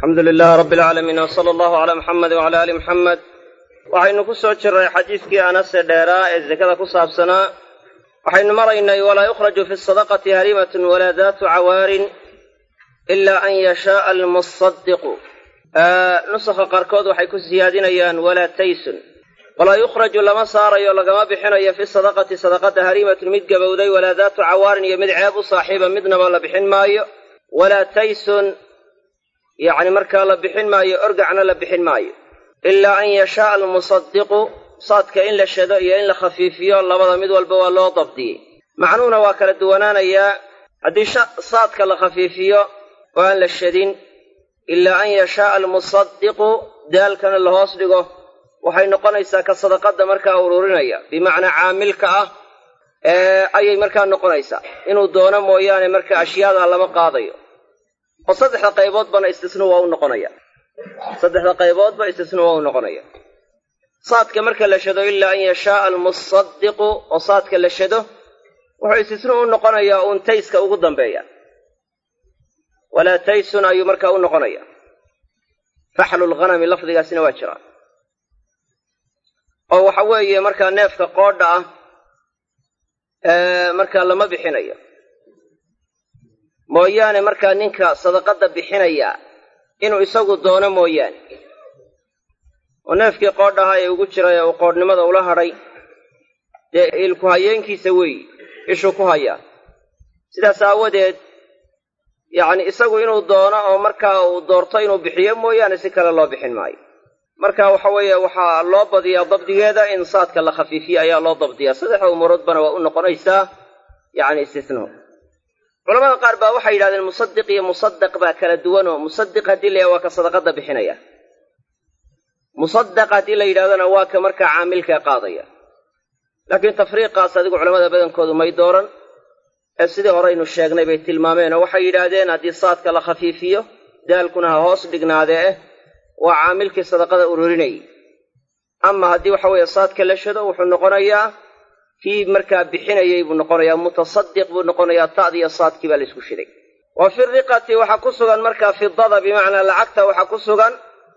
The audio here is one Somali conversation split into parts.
alxamdu lilaah rabbi alcaalamiin w sala allahu calaa muxamed wacala aali muxamed waxaynu ku soo jirray xadiiskii anase dheeraa ee sekada ku saabsanaa waxaynu maraynay walaa yukhraju fi sadaqati harimatun walaa daatu cawaarin ilaa an yashaaa almusadiqu nusakha qaarkood waxay ku siyaadinayaan walaa taysun walaa yukhraju lama saarayo lagama bixinayo fi sadaqati sadaqada harimatun mid gabowday walaa daatu cawaarin iyo mid ceeb u saaxiiba midnaba la bixin maayo walaa taysun yacni markaa la bixin maayo orgacna la bixin maayo ilaa an yashaaa almusadiqu saadka in la shado iyo in la khafiifiyo labada mid walba waa loo dabdiyey macnuhuna waa kala duwanaanayaa haddii saadka la khafiifiyo oo aan la shadin ilaa an yashaaa almusadiqu daalkana la hoos dhigo waxay noqonaysaa ka sadaqadda markaa ururinaya bimacnaa caamilka ah ee ayay markaa noqonaysaa inuu doono mooyaane marka ashyaadaa lama qaadayo oo saddexda qayboodbana istisnu waa u noqonaya saddexda qayboodba istisnu waa u noqonaya saadka marka la shado ilaa an yashaaa almusadiqu oo saadka la shado wuxuu istisnu u noqonayaa uun tayska ugu dambeeya walaa taysun ayuu markaa u noqonaya faxlu lghanami lafdigaasina waa jiraa oo waxa weeye markaa neefka qoodha ah markaa lama bixinayo mooyaane markaa ninka sadaqadda bixinaya inuu isagu doono mooyaane oo neefkii qoodhahaa ee ugu jiray ee uu qoodhnimada ula hadhay dee ilku hayeenkiisa weeyi ishuu ku hayaa sidaas aawadeed yacni isagu inuu doono oo markaa uu doorto inuu bixiyo mooyaane si kale loo bixin maayo marka waxa weeye waxaa loo badiyaa dabdigeeda in saadka la khafiifiyo ayaa loo dabdiyaa saddexda umuuroodbana waa u noqonaysaa yacni istisnuu culamada qaar baa waxay yidhahdeen musadiq iyo musadaq baa kala duwanoo musadiq haddii la yidhahdo waa ka sadaqadda bixinaya musadaq haddii la yidhahdona waa ka markaa caamilkaa qaadaya laakiin tafriiqaas adigu culamada badankoodu may dooran ee sidii horeynu sheegnay bay tilmaameen oo waxay yidhaahdeen haddii saadka la khafiifiyo daalkuna ha hoos dhignaadee eh waa caamilkii sadaqada ururinayay ama haddii waxa weeye saadka la shado wuxuu noqonayaa kii markaa bixinayay buu noqonayaa mutasadiq buu noqonayaa ta'diiyo saadkii baa laysku shiday wa fi riqati waxaa ku sugan markaa fidada bimacnaa lacagta waxaa ku sugan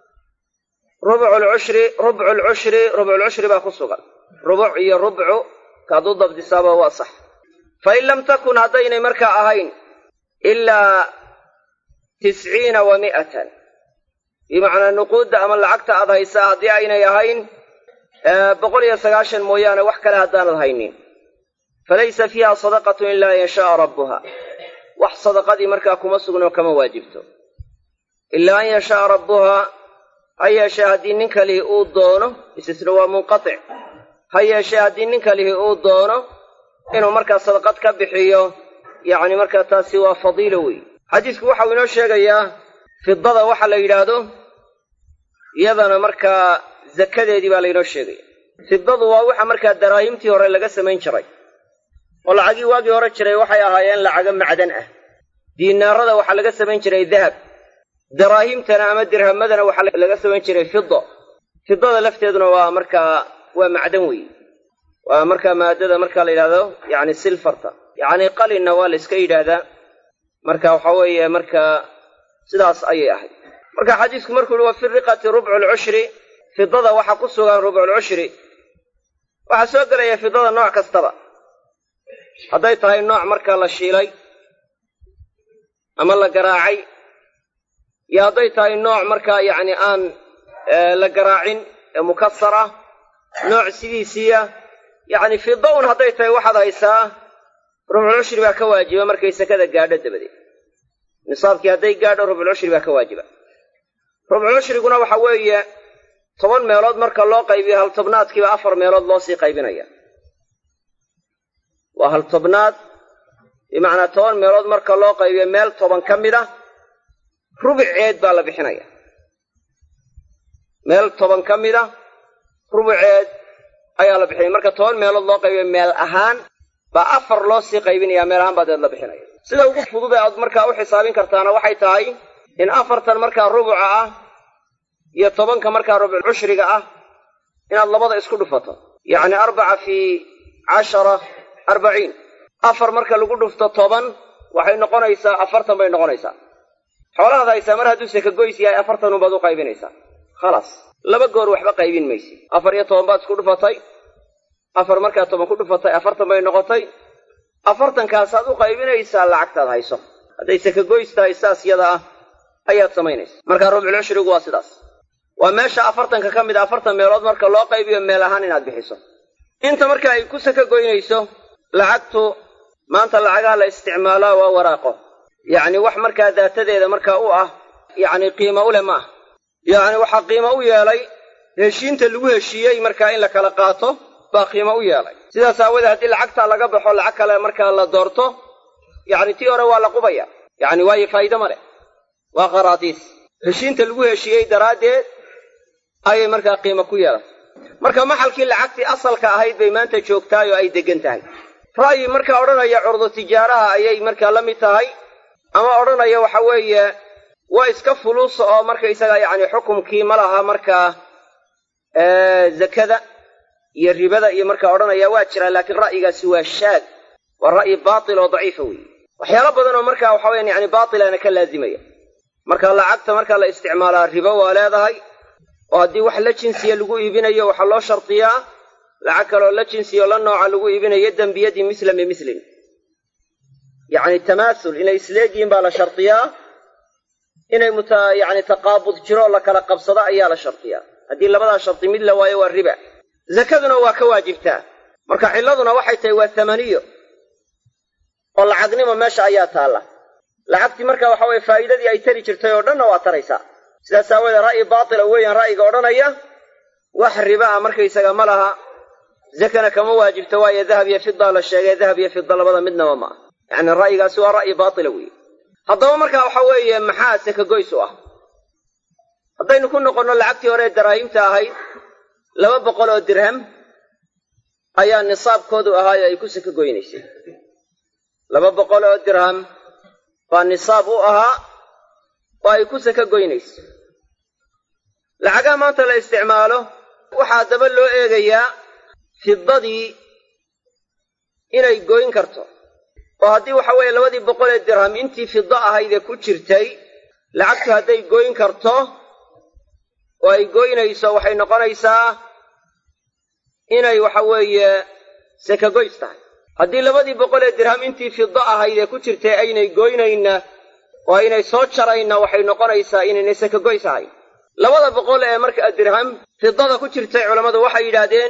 rubculcushri rubculcushri rubculcushri baa ku sugan rubuc iyo rubcu kaaduu dabdisaaba waa sax fa in lam takun haddaynay markaa ahayn ilaa tisciina wa mi'atan bimacnaa nuquudda ama lacagta aad haysaa haddii aynay ahayn boqol iyo sagaashan mooyaane wax kale haddaanad haynin falaysa fiiha sadaqatun ilaa an yashaaa rabbuha wax sadaqadii markaa kuma sugnoo kama waajibto ilaa an yashaaa rabbuha ha yeeshee haddii nin kalihi uu doono istisna waa munqatic ha yeeshee haddii nin kalihi uu doono inuu markaa sadaqad ka bixiyo yacni markaa taasi waa fadiilo wey xadiisku waxau inoo sheegayaa fidada waxa la yidhaahdo iyadana markaa zakadeedii baa laynoo sheegaya fidadu waa waxa markaa daraahimtii hore laga samayn jiray oo lacagii waagii hore jiray waxay ahaayeen lacago macdan ah diinaarada waxaa laga samayn jiray dahab daraahimtana ama dirhamadana waxaa laga samayn jiray fida fidada lafteeduna waa markaa waa macdan weeye waa markaa maadada markaa la yidhahdo yacni silfarta yacni qalinna waa la iska yidhaahdaa marka waxa weeye markaa sidaas ayay ahayd marka xadiisku markuu yihi wa fi riqati rubcu lcushri fidada waxaa ku sugan rubculcushri waxaa soo gelaya fidada nooc kastaba hadday tahay nooc markaa la shiilay ama la garaacay iyo hadday tahay nooc markaa yacni aan la garaacin ee mukasar ah nooc sidiisiiya yacni fida un hadday tahay waxaad haysaa rubculcushri baa ka waajiba markay sakada gaadho dabadeed nisaabkii hadday gaadho rubculcushri baa ka waajiba rubculcushriguna waxa weeye toban meelood marka loo qaybiyo hal tobnaadkiiba afar meelood loo sii qaybinaya waa hal tobnaad bimacnaa toban meelood marka loo qaybiyo meel toban ka mid ah rubuceed baa la bixinaya meel toban ka mid ah rubuceed ayaa la bixinaya marka toban meelood loo qaybiyo meel ahaan baa afar loo sii qaybinaya meel ahaan baa deed la bixinaya sida ugu fudud ee aad markaa u xisaabin kartaana waxay tahay in afartan markaa rubuca ah iyo tobanka markaa rubculcushriga ah inaad labada isku dhufato yacni arbaca fii cashara arbaciin afar marka lagu dhufto toban waxay noqonaysaa afartan bay noqonaysaa xoolahaad haysaa mar hadduu sakagoys yahay afartan unbaad u qaybinaysaa khalaas laba goor waxba qaybin maysid afar iyo toban baad isku dhufatay afar markaad toban ku dhufatay afartan bay noqotay afartankaasaad u qaybinaysaa lacagtaad hayso hadday sakagoys tahay saas yada ah ayaad samaynaysa markaa rubcul cushrigu waa sidaas waa meesha afartanka ka mid a afartan meelood marka loo qaybiyo meel ahaan inaad bixiso inta marka ay ku saka goynayso lacagtu maanta lacagaha la isticmaalaa waa waraaqo yacni wax markaa daatadeeda markaa u ah yacni qiimo u leh ma ah yacni waxaa qiimo u yeelay heshiinta lagu heshiiyey markaa in la kala qaato baa qiimo u yeelay sidaas aawoodee haddii lacagtaa laga baxo lacag kale markaa la doorto yacni tii hore waa la qubaya yacni waayo faa'iide ma leh waa qaraatiis heshiinta lagu heshiiyey daraaddeed ayay markaa qiimo ku yeelatay marka maxalkii lacagtii asalka ahayd bay maanta joogtahay oo ay deggan tahay ra'yi markaa odhanaya curdu tijaaraha ayay markaa la mid tahay ama odhanaya waxa weeye waa iska fuluusa oo markaysaga yacni xukumkii ma laha markaa zakada iyo ribada iyo markaa odhanaya waa jiraa laakiin ra'yigaasi waa shaad waa ra'yi baatil oo daciifa weeye waxyaalo badan oo markaa waxa weyaan yani baatilana ka laazimaya marka lacagta marka la isticmaalaa ribo waa leedahay oo haddii wax la jinsiya lagu iibinayo waxaa loo shardiyaa lacag kaleoo la jinsiyo la nooca lagu iibinayo dembiyadii mislan bimislin yacni tamaasul inay isleegyihiin baa la shardiyaa inay muta yacni taqaabud jiro la kala qabsado ayaa la shardiyaa haddii labadaa shardi mid la waayo waa riba zakaduna waa ka waajibtaa marka cilladuna waxay tahay waa thamaniyo oo lacagnimo meesha ayaa taalla lacagtii marka waxa weye faa'iidadii ay tari jirtay oo dhanna waa taraysaa sidaas aawoodee ra'yi baatila weeyaan ra'yiga odhanaya wax riba a markaysaga ma laha zakana kama waajibto waayo dahab iyo fida la sheegay dahab iyo fida labada midnaba ma ah yacni ra'yigaasi waa ra'yi baatila weeye haddaba marka waxa weeye maxaa sakagoys u ah haddaynu ku noqonno lacagtii hore ee daraahimta ahayd laba boqol oo dirham ayaa nisaabkoodu ahaayo ay ku saka goynaysay laba boqol oo dirham baa nisaab u ahaa oo ay ku saka goynayso lacagaha maanta la isticmaalo waxaa daba loo eegayaa fidadii inay goyn karto oo haddii waxa weeye labadii boqol ee dirham intii fido ahaydee ku jirtay lacagtu hadday goyn karto oo ay goynayso waxay noqonaysaa inay waxa weeye sakagoys tahay haddii labadii boqol ee dirham intii fido ahaydee ku jirtay aynay goynayna oo aynay soo jarayna waxay noqonaysaa inaynay sakagoys ahayn labada boqol ee markaa dirham fidada ku jirtay culammadu waxay yidhaahdeen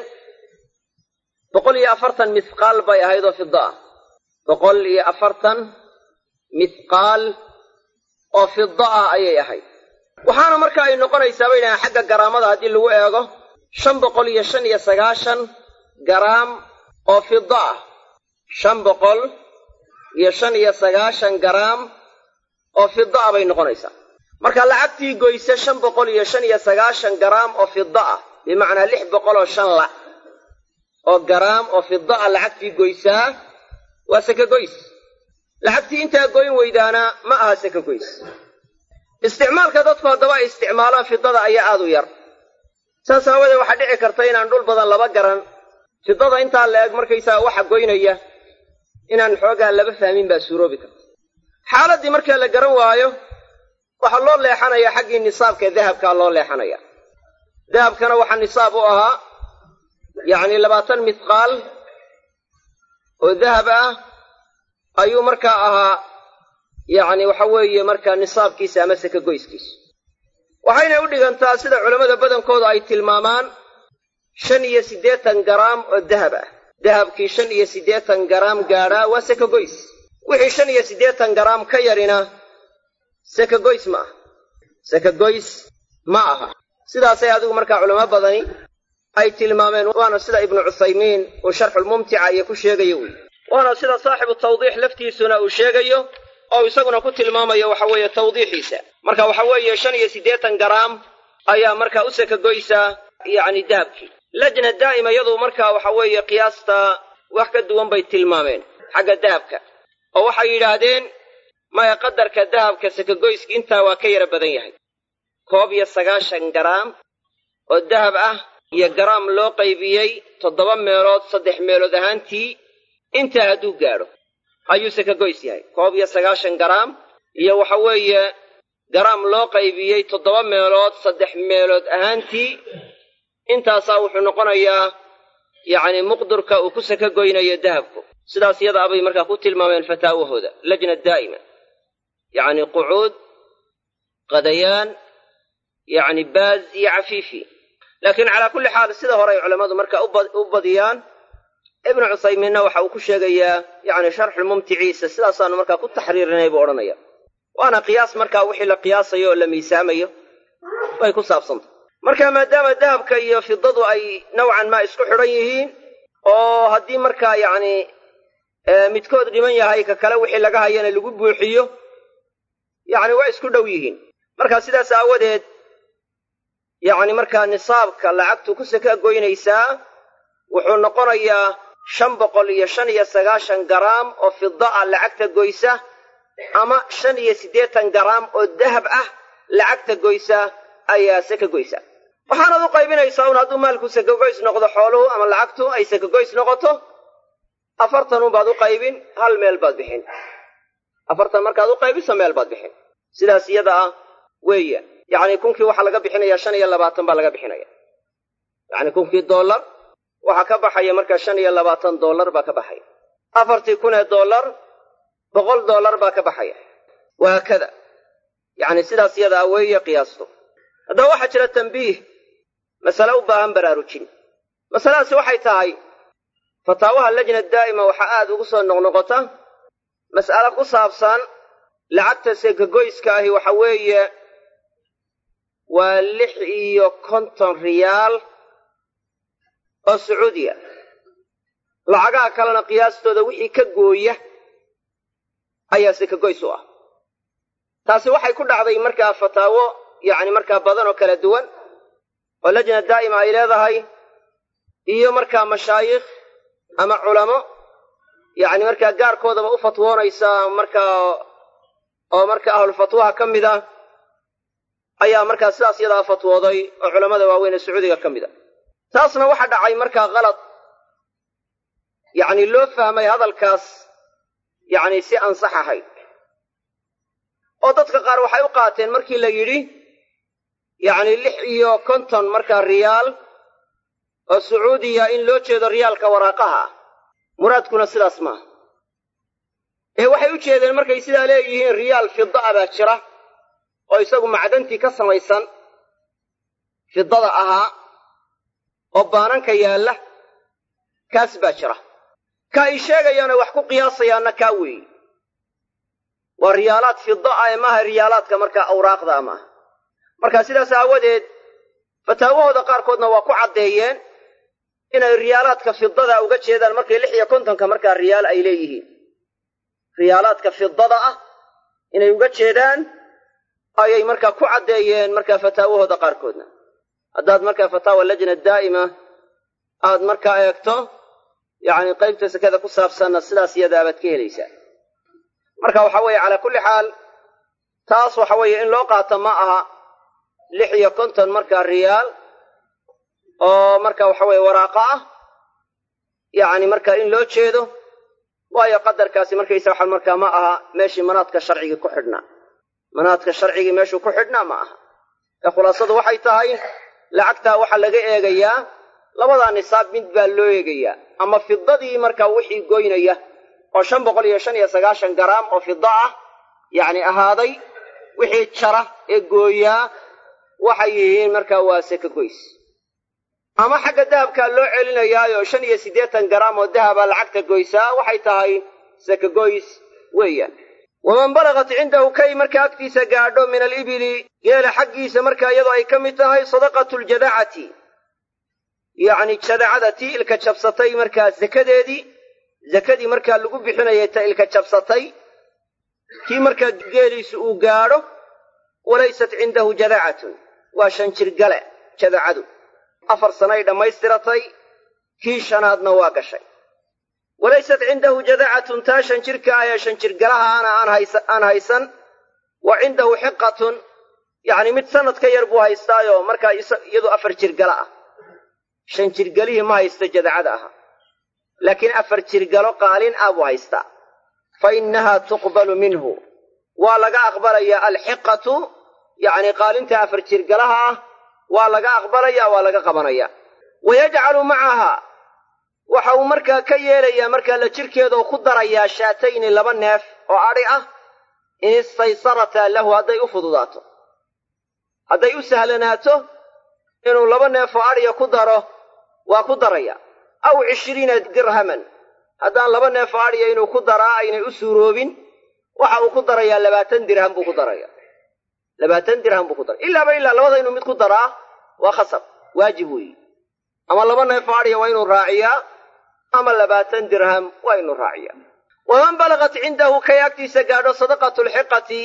boqol iyo afartan mithqaal bay ahayd oo fido ah boqol iyo afartan mithqaal oo fido ah ayay ahayd waxaana marka ay noqonaysaa bay yidhahdeen xagga garaamada haddii lagu eego shan boqol iyo shan iyo sagaashan garaam oo fido ah shan boqol iyo shan iyo sagaashan garaam oo fido ah bay noqonaysaa marka lacagtii goyse shan boqol iyo shan iyo sagaashan garaam oo fido ah bimacnaa lix boqol oo shan lac oo garaam oo fido ah lacagtii goysaa waa sakagoys lacagtii intaa goyn weydaana ma aha sakagoys isticmaalka dadku haddaba ay isticmaalaan fidada ayaa aad u yar saas aawadeed waxaa dhici karta inaan dhul badan laba garan fidada intaa la eg markaysaa waxa goynaya inaan xoogaa laba fahmin baa suuroobi karta xaaladdii marka la garan waayo waxaa loo leexanayaa xaggii nisaabka dahabkaa loo leexanaya dahabkana waxaa nisaab u ahaa yacni labaatan mithqaal oo dahab ah ayuu markaa ahaa yacni waxa weeye markaa nisaabkiisa ama sakagoyskiisa waxayna u dhigantaa sida culammada badankoodu ay tilmaamaan shan iyo siddeetan garaam oo dahab ah dahabkii shan iyo siddeetan garaam gaadhaa waa sakagoys wixii shan iyo siddeetan garaam ka yarina sakagoys ma aha sakagoys ma aha sidaasay adigu markaa culamo badani ay tilmaameen waana sida ibnu cuthaymiin uu sharxulmumtica iyo ku sheegayo wey waana sida saaxibu tawdiix laftiisuna uu sheegayo oo isaguna ku tilmaamayo waxa weeye tawdiixiisa marka waxa weeye shan iyo siddeetan garaam ayaa markaa u sakagoysaa yacni dahabkii lajna daa'ima iyadu markaa waxa weeye qiyaasta wax ka duwan bay tilmaameen xagga dahabka oo waxay yidhaahdeen maya qadarka dahabka sakagoyska intaa waa ka yara badan yahay koob iyo sagaashan garaam oo dahab ah iyo garaam loo qaybiyey toddoba meelood saddex meelood ahaantii intaa hadduu gaadho ayuu sakagoys yahay koob iyo sagaashan garaam iyo waxa weeye garaam loo qaybiyey toddoba meelood saddex meelood ahaantii intaasaa wuxuu noqonayaa yacni muqdurka uu ku saka goynayo dahabku sidaas yada abay markaa ku tilmaameen fataawahooda lajna daa'ima yacni qucuud qadayaan yacni baaz iyo cafiifi laakiin calaa kulli xaal sida hore ay culammadu markaa u badiyaan ibnu cuthaymiinna waxa uu ku sheegayaa yacni sharxulmumticiisa sidaasaanu markaa ku taxriirinay buu odhanaya waana qiyaas markaa wixii la qiyaasayo oo la miisaamayo bay ku saabsantay marka maadaama dahabka iyo fidadu ay nowcan maa isku xidhan yihiin oo haddii markaa yacni midkood dhiman yahay ka kale wixii laga hayana lagu buuxiyo yacni waa isku dhow yihiin marka sidaas aawadeed yacni markaa nisaabka lacagtu ku saka goynaysaa wuxuu noqonayaa shan boqol iyo shan iyo sagaashan garaam oo fida ah lacagta goysa ama shan iyo siddeetan garaam oo dahab ah lacagta goysa ayaa saka goysa waxaanaad u qaybinaysaa un hadduu maalku sakagoys noqdo xooluhu ama lacagtu ay sakagoys noqoto afartan unbaad u qaybin hal meel baad bixin afartan markaad u qaybiso meel baad bixin sidaas iyada ah weeya yacni kunkii waxaa laga bixinayaa shan iyo labaatan baa laga bixinaya yacni kunkii dollar waxaa ka baxaya markaa shan iyo labaatan dollar baa ka baxaya afartii kun ee dollar boqol dollar baa ka baxaya wahaakada yacni sidaas iyada ah weeye qiyaastu haddaba waxaa jira tambiih masale u baahan baraarujin masaladaasi waxay tahay fataawaha lajna daa'ima waxaa aad ugu soo noqnoqota mas'ale ku saabsan lacagta sekagoyska ahi waxa weeye waa lix iyo konton riyaal oo sacuudiya lacagaha kalena qiyaastooda wixii ka gooya ayaa sekagoys u ah taasi waxay ku dhacday markaa fataawo yacni markaa badan oo kala duwan oo lajna daa'ima ay leedahay iyo markaa mashaayikh ama culamo yacni markaa gaarkoodaba u fatwoonaysa markaa oo marka ahlulfatwaha ka mid a ayaa markaa sidaas yadaa fatwooday oo culammada waaweyn ee sacuudiga ka mid a taasna waxa dhacay markaa kalad yacni loo fahmay hadalkaas yacni si ansax ahayd oo dadka qaar waxay u qaateen markii la yidhi yacni lix iyo konton markaa riyaal oo sacuudiya in loo jeedo riyaalka waraaqaha ah muraadkuna sidaas maaha ee waxay u jeedeen markay sidaa leeyihiin riyaal fida a baa jira oo isagu macdantii ka samaysan fidada ahaa oo baananka yaalla kaas baa jira ka ay sheegayaana wax ku qiyaasayaanna kaa weeye waa riyaalaad fida ah ee maaha riyaalaadka markaa awraaqda a maaha marka sidaas aawadeed fataawahooda qaarkoodna waa ku caddeeyeen inay riyaalaadka fidada uga jeedaan markay lix iyo kontonka markaa riyaal ay leeyihiin riyaalaadka fidada ah inay uga jeedaan ayay markaa ku caddeeyeen markaa fataawahooda qaarkoodna haddaad markaa fataawa lajna daa'ima aad markaa eegto yacni qaybta sekada ku saabsanna sidaas iyadaabaad ka helaysaa marka waxa weeye calaa kulli xaal taas waxa weeye in loo qaato ma aha lix iyo konton markaa riyaal oo marka waxa weeye waraaqo ah yacni marka in loo jeedo waayo qadarkaasi markaysa waxa markaa ma aha meeshii manaadka sharcigii ku xidhnaa manaadka sharcigii meeshuu ku xidhnaa ma aha ee khulaasadu waxay tahay lacagtaa waxaa laga eegayaa labadaa nisaab mid baa loo eegayaa ama fidadii markaa wixii goynaya oo shan boqol iyo shan iyo sagaashan garaam oo fida ah yacni ahaaday wixii jara ee gooyaa waxay yihiin markaa waa seka goys ama xagga dahabkaa loo celinayaayo shan iyo siddeetan garaam oo dahaba lacagta goysaa waxay tahay seka goys weeyaan waman balagat cindahu kay markaa agtiisa gaadho min alibili geela xaggiisa markaa iyadoo ay ka mid tahay sadaqatu ljadacati yacni jadacada tii ilka jabsatay markaa sakadeedii sakadii markaa lagu bixinayay ta ilka jabsatay kii markaa geeliisu uu gaadho walaysat cindahu jadacatun waa shan jirgale jadacadu afar sanay dhammaystiratay kii shanaadna waa gashay walaysat cindahu jadacatun taa shan jirka ah ee shan jirgalahaana aan haysan wa cindahu xiqatun yacni mid sanad ka yar buu haystaayo markaa iyadu afar jirgala ah shan jirgalihii ma haysto jadacada aha laakiin afar jirgalo qaalin ah buu haystaa fa innahaa tuqbalu minhu waa laga aqbalayaa alxiqatu yacni qaalinta afar jirgalaha ah waa laga aqbalaya waa laga qabanaya wa yajcalu macaha waxa uu markaa ka yeelayaa markaa la jirkeeda oo ku darayaa shaatayni laba neef oo adhi ah in istaysarataa lahu hadday u fududaato hadday u sahlanaato inuu laba neef oo adhiya ku daro waa ku daraya aw cishriina dirhaman haddaan laba neef oo adhiya inuu ku daraa aynay u suuroobin waxa uu ku darayaa labaatan dirham buu ku daraya labaatan dirham buu ku daraya ilaaba ilaa labada inuu mid ku daraa waa khasab waajib weeye ama laba neef oo adhiya waa inuu raaciyaa ama labaatan dirham waa inuu raaciyaa waman balagat cindahu kay agtiisa gaadho sadaqatu lxiqati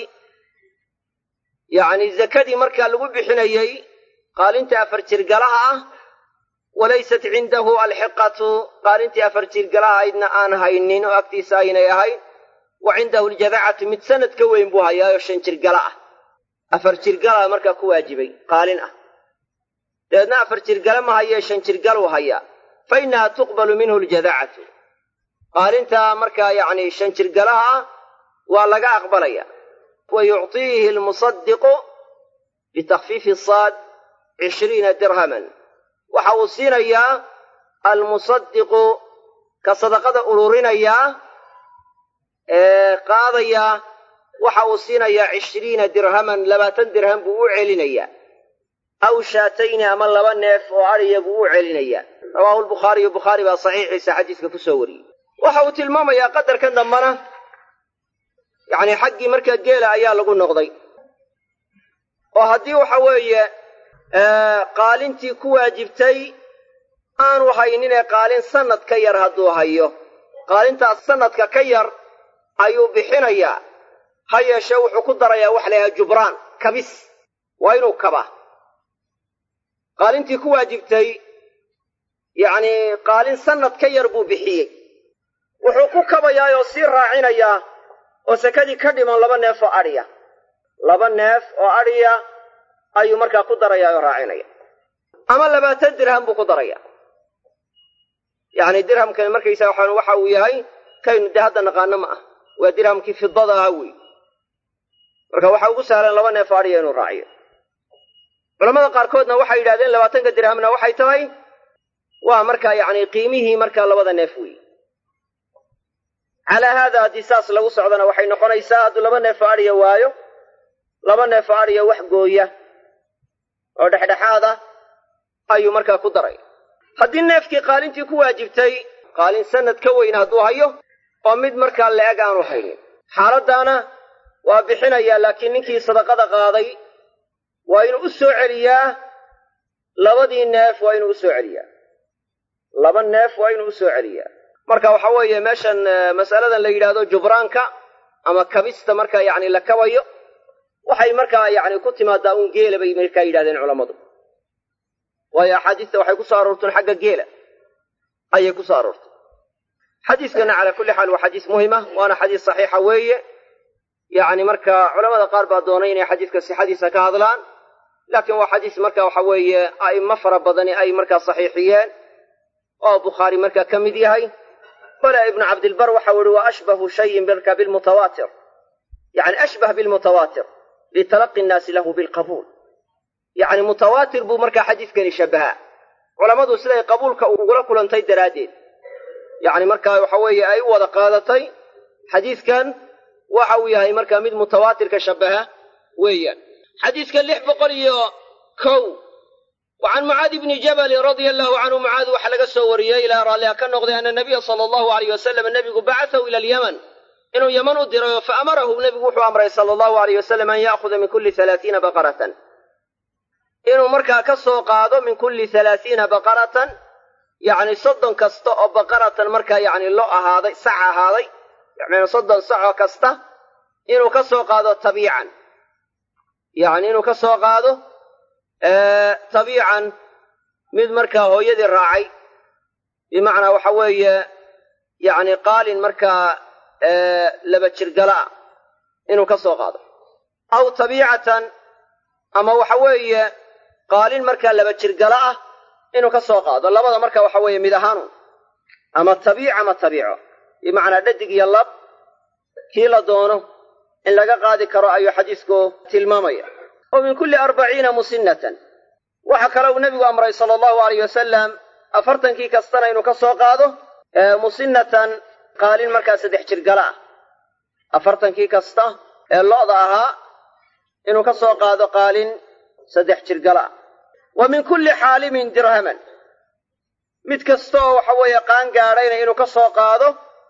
yacni zakadii markaa lagu bixinayey qaalinta afar jirgalaha ah walaysat cindahu alxiqatu qaalintii afar jirgalaha aydna aan haynin oo agtiisa aynay ahayn wa cindahu aljadacatu mid sanad ka weyn buu hayaayoo shan jirgala ah afar jirgala markaa ku waajibay qaalin ah dabeedna afar jirgale ma hayee shan jirgaluu hayaa fa innaha tuqbalu minhu aljadacatu qaalintaa markaa yacni shan jirgalaha ah waa laga aqbalaya wa yucطiihi almusadiqu bitakfiifi saad cishriina dirhaman waxa uu siinayaa almusadiqu ka sadaqada ururinayaa ee qaadayaa waxa uu siinayaa cishriina dirhaman labaatan dirham buu u celinayaa aw shaatayni ama laba neef oo adhiya buu u celinayaa rawaahu lbukhaariyu bukhaari baa saxiixiisa xadiiska ku soo wariyey waxa uu tilmaamayaa qadarkan dambana yacni xaggii markaa geela ayaa lagu noqday oo haddii waxa weeye qaalintii ku waajibtay aanu hayninee qaalin sanad ka yar hadduu hayo qaalintaas sanadka ka yar ayuu bixinayaa ha yeeshee wuxuu ku darayaa waxa la yhaha jubraan kabis waa inuu kaba qaalintii ku waajibtay yacni qaalin sanad ka yar buu bixiyey wuxuu ku kabayaa oo sii raacinayaa oo sakadii ka dhiman laba neef oo adhiya laba neef oo adhiya ayuu markaa ku darayaa oo raacinaya ama labaatan dirham buu ku daraya yacni dirhamkani markaysaa waxaan waxa uu yahay kaynu dee hadda naqaano ma ah waa dirhamkii fidada ahaa wey marka waxaa ugu sahlan laba neef oo adhiya inuu raaciyo culamada qaarkoodna waxay yidhahdeen labaatanka dirhamna waxay tahay waa markaa yacni qiimihii markaa labada neef wey calaa haada haddii saas lagu socdona waxay noqonaysaa hadduu laba neef oo adhiya waayo laba neef oo adhiya wax gooya oo dhexdhexaad ah ayuu markaa ku daray haddii neefkii qaalintii ku waajibtay qaalin sanad ka weyn hadduu hayo oo mid markaa la-eg aanu haynin xaaladdaana waa bixinayaa laakiin ninkii sadaqada qaaday waa inuu u soo celiyaa labadii neef waa inuu u soo celiyaa laba neef waa inuu u soo celiyaa marka waxa weeye meeshan masaladan la yidhaahdo jubraanka ama kabista markaa yacni la kabayo waxay markaa yacni ku timaadaa uun geela bay markaa yidhahdeen culammadu waayo axaadiista waxay ku soo aroorteen xagga geela ayay ku soo aroortay xadiiskana calaa kulli xaal waa xadiis muhima waana xadiis saxiixa weeye yacni marka culamada qaar baa doonay inay xadiiska sixadiisa ka hadlaan laakiin waa xadiis marka waxa weeye a'immo fara badani ay markaa saxiixiyeen oo bukhaari markaa ka mid yahay bale ibnu cabdilbar waxau ihi wa ashbahu shayin marka bilmutawaatir yani ashbah bilmutawaatir litalaqi nnaasi lahu bilqabuul yacni mutawaatir buu markaa xadiiskani shabahaa culammadu siday qabuulka ugula kulantay daraaddeed yacni markaa waxa weeye ay u wada qaadatay xadiiskan waxa uu yahay markaa mid mutawaatirka shabaha weeyaan xadiiska lix boqol iyo kow wa can mucaadi bni jabalin radia allahu canhu mucaad waxaa laga soo wariyey ilaa raalliha ka noqday ana nabiya sala allahu alayh wasalam nebigu bacatahu ila alyaman inuu yaman u dirayo fa amarahu nebigu wuxuu amray sala allahu alayh wasalam an ya'khuda min kulli halaatiina baqaratan inuu markaa ka soo qaado min kulli halaatiina baqaratan yacni soddon kasta oo baqaratan markaa yacni lo ahaaday sac ahaaday yacni soddon saco kasta inuu ka soo qaado tabiican yacni inuu ka soo qaado tabiican mid markaa hooyadii raacay bimacnaa waxa weeye yacni qaalin markaa laba jirgalaa inuu ka soo qaado aw tabiicatan ama waxa weeye qaalin markaa laba jirgala ah inuu ka soo qaado labada marka waxa weeye mid ahaanu ama tabiic ama tabiico bimacnaa dhadig iyo lab kii la doono in laga qaadi karo ayuu xadiisku tilmaamaya oo min kulli arbaciina musinnatan waxa kale uu nebigu amray sala allahu alayh wasalam afartankii kastana inuu ka soo qaado musinnatan qaalin markaa saddex jirgala ah afartankii kasta ee lo'da ahaa inuu ka soo qaado qaalin saddex jirgala ah wa min kulli xaalimin dirhaman mid kasta oo waxa weeye qaan gaadhayna inuu ka soo qaado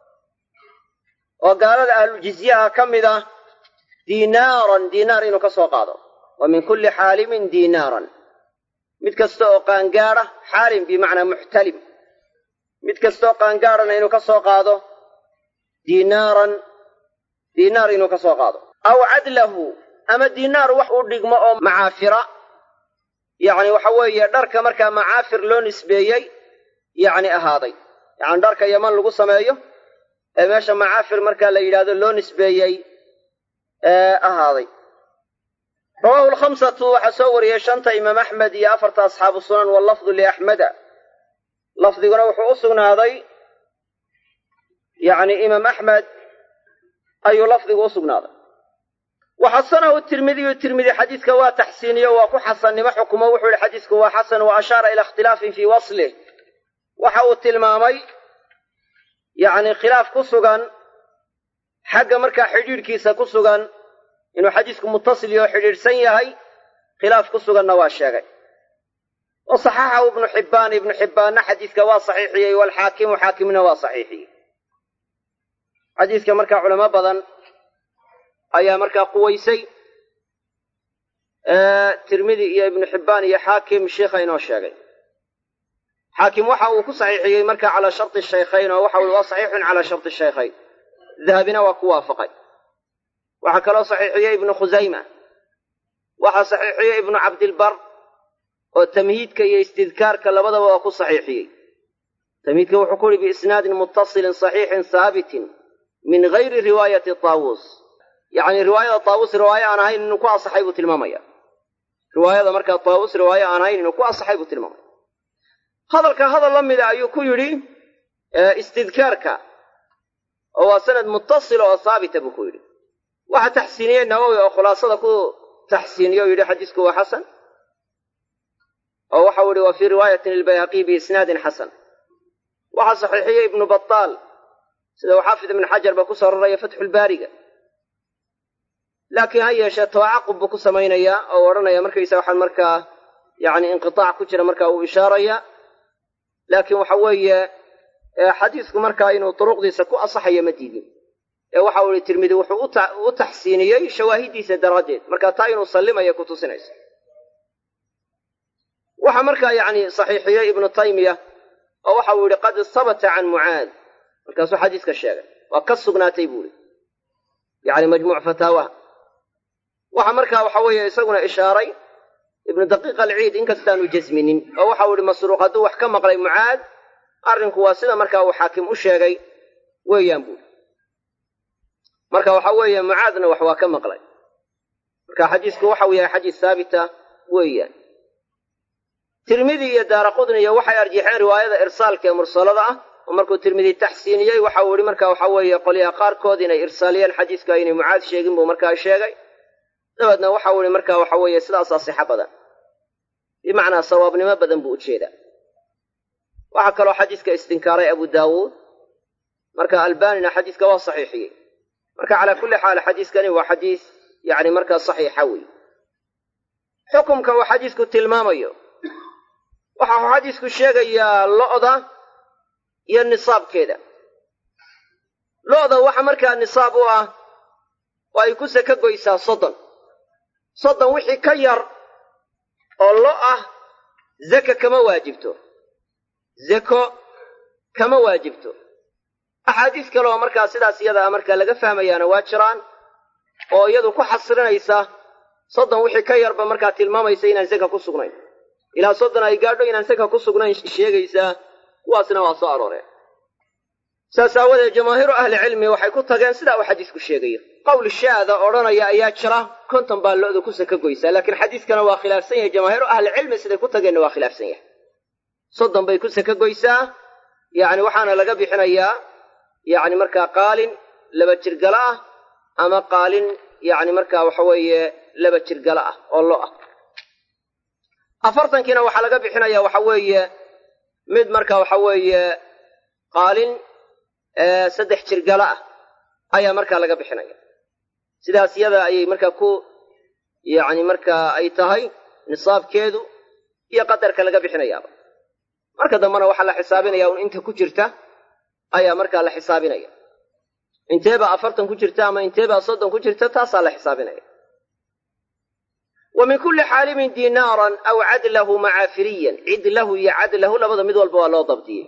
oo gaalada ahlujizyaha ka mid ah diinaaran diinaar inuu ka soo qaado wa min kulli xaalimin diinaaran mid kasta oo qaangaadha xaalim bimacnaa muxtalim mid kastaoo qaangaadhana inuu ka soo qaado diinaaran diinaar inuu ka soo qaado aw cadlahu ama diinaar wax u dhigmo oo macaafira yacni waxa weeye dharka markaa macaafir loo nisbeeyey yacni ahaaday yacni dharka yaman lagu sameeyo ee meesha macaafir markaa la yidhahdo loo nisbeeyey ee ahaaday rawaahu alkhamsatu waxaa soo wariyey shanta imaam axmed iyo afarta asxaabu sunan wallafdu liaxmeda lafdiguna wuxuu u sugnaaday yacni imaam axmed ayuu lafdigu u sugnaaday waxasanahu tirmidiyu tirmidi xadiiska waa taxsiiniyo waa ku xasannimo xukumo wuxuu yihi xadiisku waa xasan wa ashaara ila ikhtilaafin fii waslih waxa uu tilmaamay yacni khilaaf ku sugan xagga markaa xidhiidhkiisa ku sugan inuu xadiisku muttasil iyo xidhiidhsan yahay khilaaf ku suganna waa sheegay wa saxaxahu ibnu xibbaan ibnu xibbaanna xadiiska waa saxiixiyey waalxaakimu xaakimna waa saxiixiyey xadiiska markaa culamo badan ayaa markaa quwaysay tirmidi iyo ibnu xibbaan iyo xaakim sheikha inoo sheegay xaakim waxa uu ku saxiixiyey markaa calaa sharti shaykhayn oo waxa ui waa saxiixun calaa sharti shaykhayn dahabina waa ku waafaqay waxaa kaloo saxiixiyey ibnu khusayma waxaa saxiixiyey ibnu cabdilbar oo tamhiidka iyo istidkaarka labadaba waa ku saxiixiyey tamhiidka wuxuu ku yihi biisnaadin muttasilin saxiixin haabitin min gayri riwaayati taawuus yacni riwaayada taawuus riwaaye aan ahayn inuu ku asaxay buu tilmaamaya riwaayada markaa taawuus riwaaye aan ahayn inuu ku asaxay buu tilmaamaya hadalka hadal la mida ayuu ku yidhi istidkaarka oo waa sanad muttasila oo haabita buu ku yidhi waxaa taxsiiniyey nawowi oo khulaasada ku taxsiiniye o yidhi xadiisku waa xasan oo waxau yihi wa fii riwaayatin lilbayhaqiy biisnaadin xasan waxaa saxiixiyey ibnu bataal sida uu xaafid ibnu xajar ba ku soo raraya fatxulbaariga laakiin ha yeeshee tawacaqub buu ku samaynayaa oo odhanaya markaysa waxaan markaa yacni inqitaac ku jira markaa uu ishaaraya laakiin waxa weeye xadiisku markaa inuu duruqdiisa ku asaxayo ma diidin ee waxa uu ihi tirmidi wuxuu u taxsiiniyey shawaahidiisa daraaddeed marka taa inuu sallimaya ku tusinaysa waxaa markaa yacni saxiixiyey ibnu taymiya oo waxa uu yihi qad sabata can mucaad markaasuu xadiiska sheegay waa ka sugnaatay buu ihi yacni majmuuc fataawaha waxaa markaa waxa weeye isaguna ishaaray ibnu daqiiq alciid inkastaanu jasminin oo waxa uu ihi masruuq hadduu wax ka maqlay mucaad arrinku waa sida markaa uu xaakim u sheegay weeyaan buuri marka waxa weeye mucaadna wax waa ka maqlay marka xadiisku waxau yahay xadiis haabita weeyaan tirmidi iyo daara qudniyo waxay arjixeen riwaayada irsaalka ee mursalada ah oo markuu tirmidi taxsiiniyey waxa uu ihi marka waxa weeye qolyaha qaarkood inay irsaaliyeen xadiiska aynay mucaad sheegin buu markaa sheegay dabeedna waxa uu ihi marka waxa weeye sidaasaa sixo badan bimacnaa sawaabnimo badan buu ujeedaa waxaa kaloo xadiiska istinkaaray abu daawuud marka albanina xadiiska waa saxiixiyey marka calaa kulli xaal xadiiskani waa xadiis yacni markaa saxiixa wey xukumka uu xadiisku tilmaamayo waxa uu xadiisku sheegayaa lo'da iyo nisaabkeeda lo'da waxa markaa nisaab u ah oo ay ku saka goysaa soddon soddon wixii ka yar oo lo ah zaka kama waajibto zako kama waajibto axaadiis kale oo markaa sidaas iyadaa markaa laga fahmayaana waa jiraan oo iyadu ku xasrinaysa soddon wixii ka yarba markaa tilmaamaysa inaan zaka ku sugnayn ilaa soddon ay gaadho inaan zaka ku sugnayn sheegaysaa kuwaasna waa soo arooreen saas aawadeed jamaahiiru ahlicilmi waxay ku tageen sidaa uu xadiisku sheegayo qowl shaada odhanaya ayaa jira konton baa lo'da ku saka goysaa laakiin xadiiskana waa khilaafsan yahay jamaahiiru ahlicilmi siday ku tageenna waa khilaafsan yahay soddon bay ku saka goysaa yacni waxaana laga bixinayaa yacni markaa qaalin laba jirgala ah ama qaalin yacni markaa waxa weeye laba jirgala ah oo lo ah afartankiina waxaa laga bixinaya waxa weeye mid marka waxa weeye qaalin saddex jirgala ah ayaa markaa laga bixinaya sidaas yada ayay markaa ku yacni markaa ay tahay nisaabkeedu iyo qadarka laga bixinayaaba marka dambena waxaa la xisaabinaya un inta ku jirta ayaa markaa la xisaabinaya inteebaa afartan ku jirta ama inteebaa soddon ku jirta taasaa la xisaabinaya wa min kulli xaalimin dinaaran aw cadlahu macaafiriyan cidlahu iyo cadlahu labada mid walba waa loo dabdiyey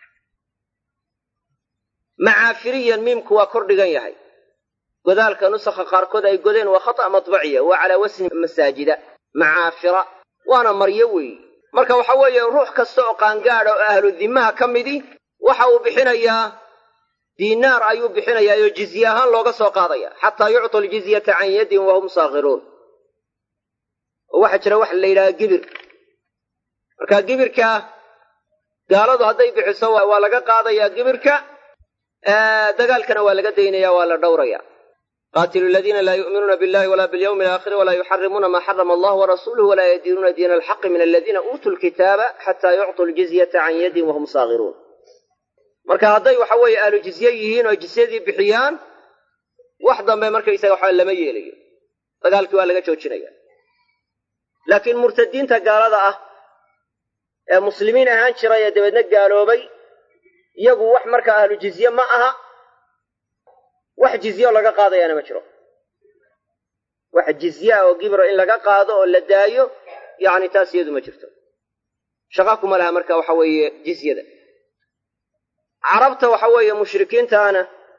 macaafiriyan miimku waa kor dhigan yahay godaalka nusakha qaarkood ay godeen waa khata' matbaciya waa calaa wasni masaajida macaafira waana maryo weeye marka waxa weeye ruux kasta oo qaangaadha oo ahlu dimaha ka midi waxa uu bixinayaa diinaar ayuu bixinayaa oo jizye ahaan looga soo qaadaya xataa yuctu aljizyata can yadin wahum saakhiruun oo waxaa jira waxa la yidhaha gibir marka gibirka gaaladu hadday bixiso waa laga qaadayaa gibirka dagaalkana waa laga daynaya waa la dhowraya qaatilu aladiina laa yu'minuuna billahi wala bilyawmi alaakhiri walaa yuxarimuuna maa xarama allah warasuluhu walaa yadiinuuna diina alxaqi min aladiina uutuu lkitaaba xataa yuctuu ljizyata can yadin wahum saakhiruun marka hadday waxa weeye ahlu jizye yihiin oo jizyadii bixiyaan wax dambe markaysaga waxa lama yeelayo dagaalkii waa laga joojinaya laakiin murtadiinta gaalada ah ee muslimiin ahaan jiray ee dabeedna gaaloobay iyagu wax markaa ahlu jizye ma aha wax jizye oo laga qaadayaana ma jiro wax jizyaa oo gibro in laga qaado oo la daayo yacni taas iyadu ma jirto shaqa kuma laha marka waxa weeye jizyada carabta waxa weeye mushrikiintaana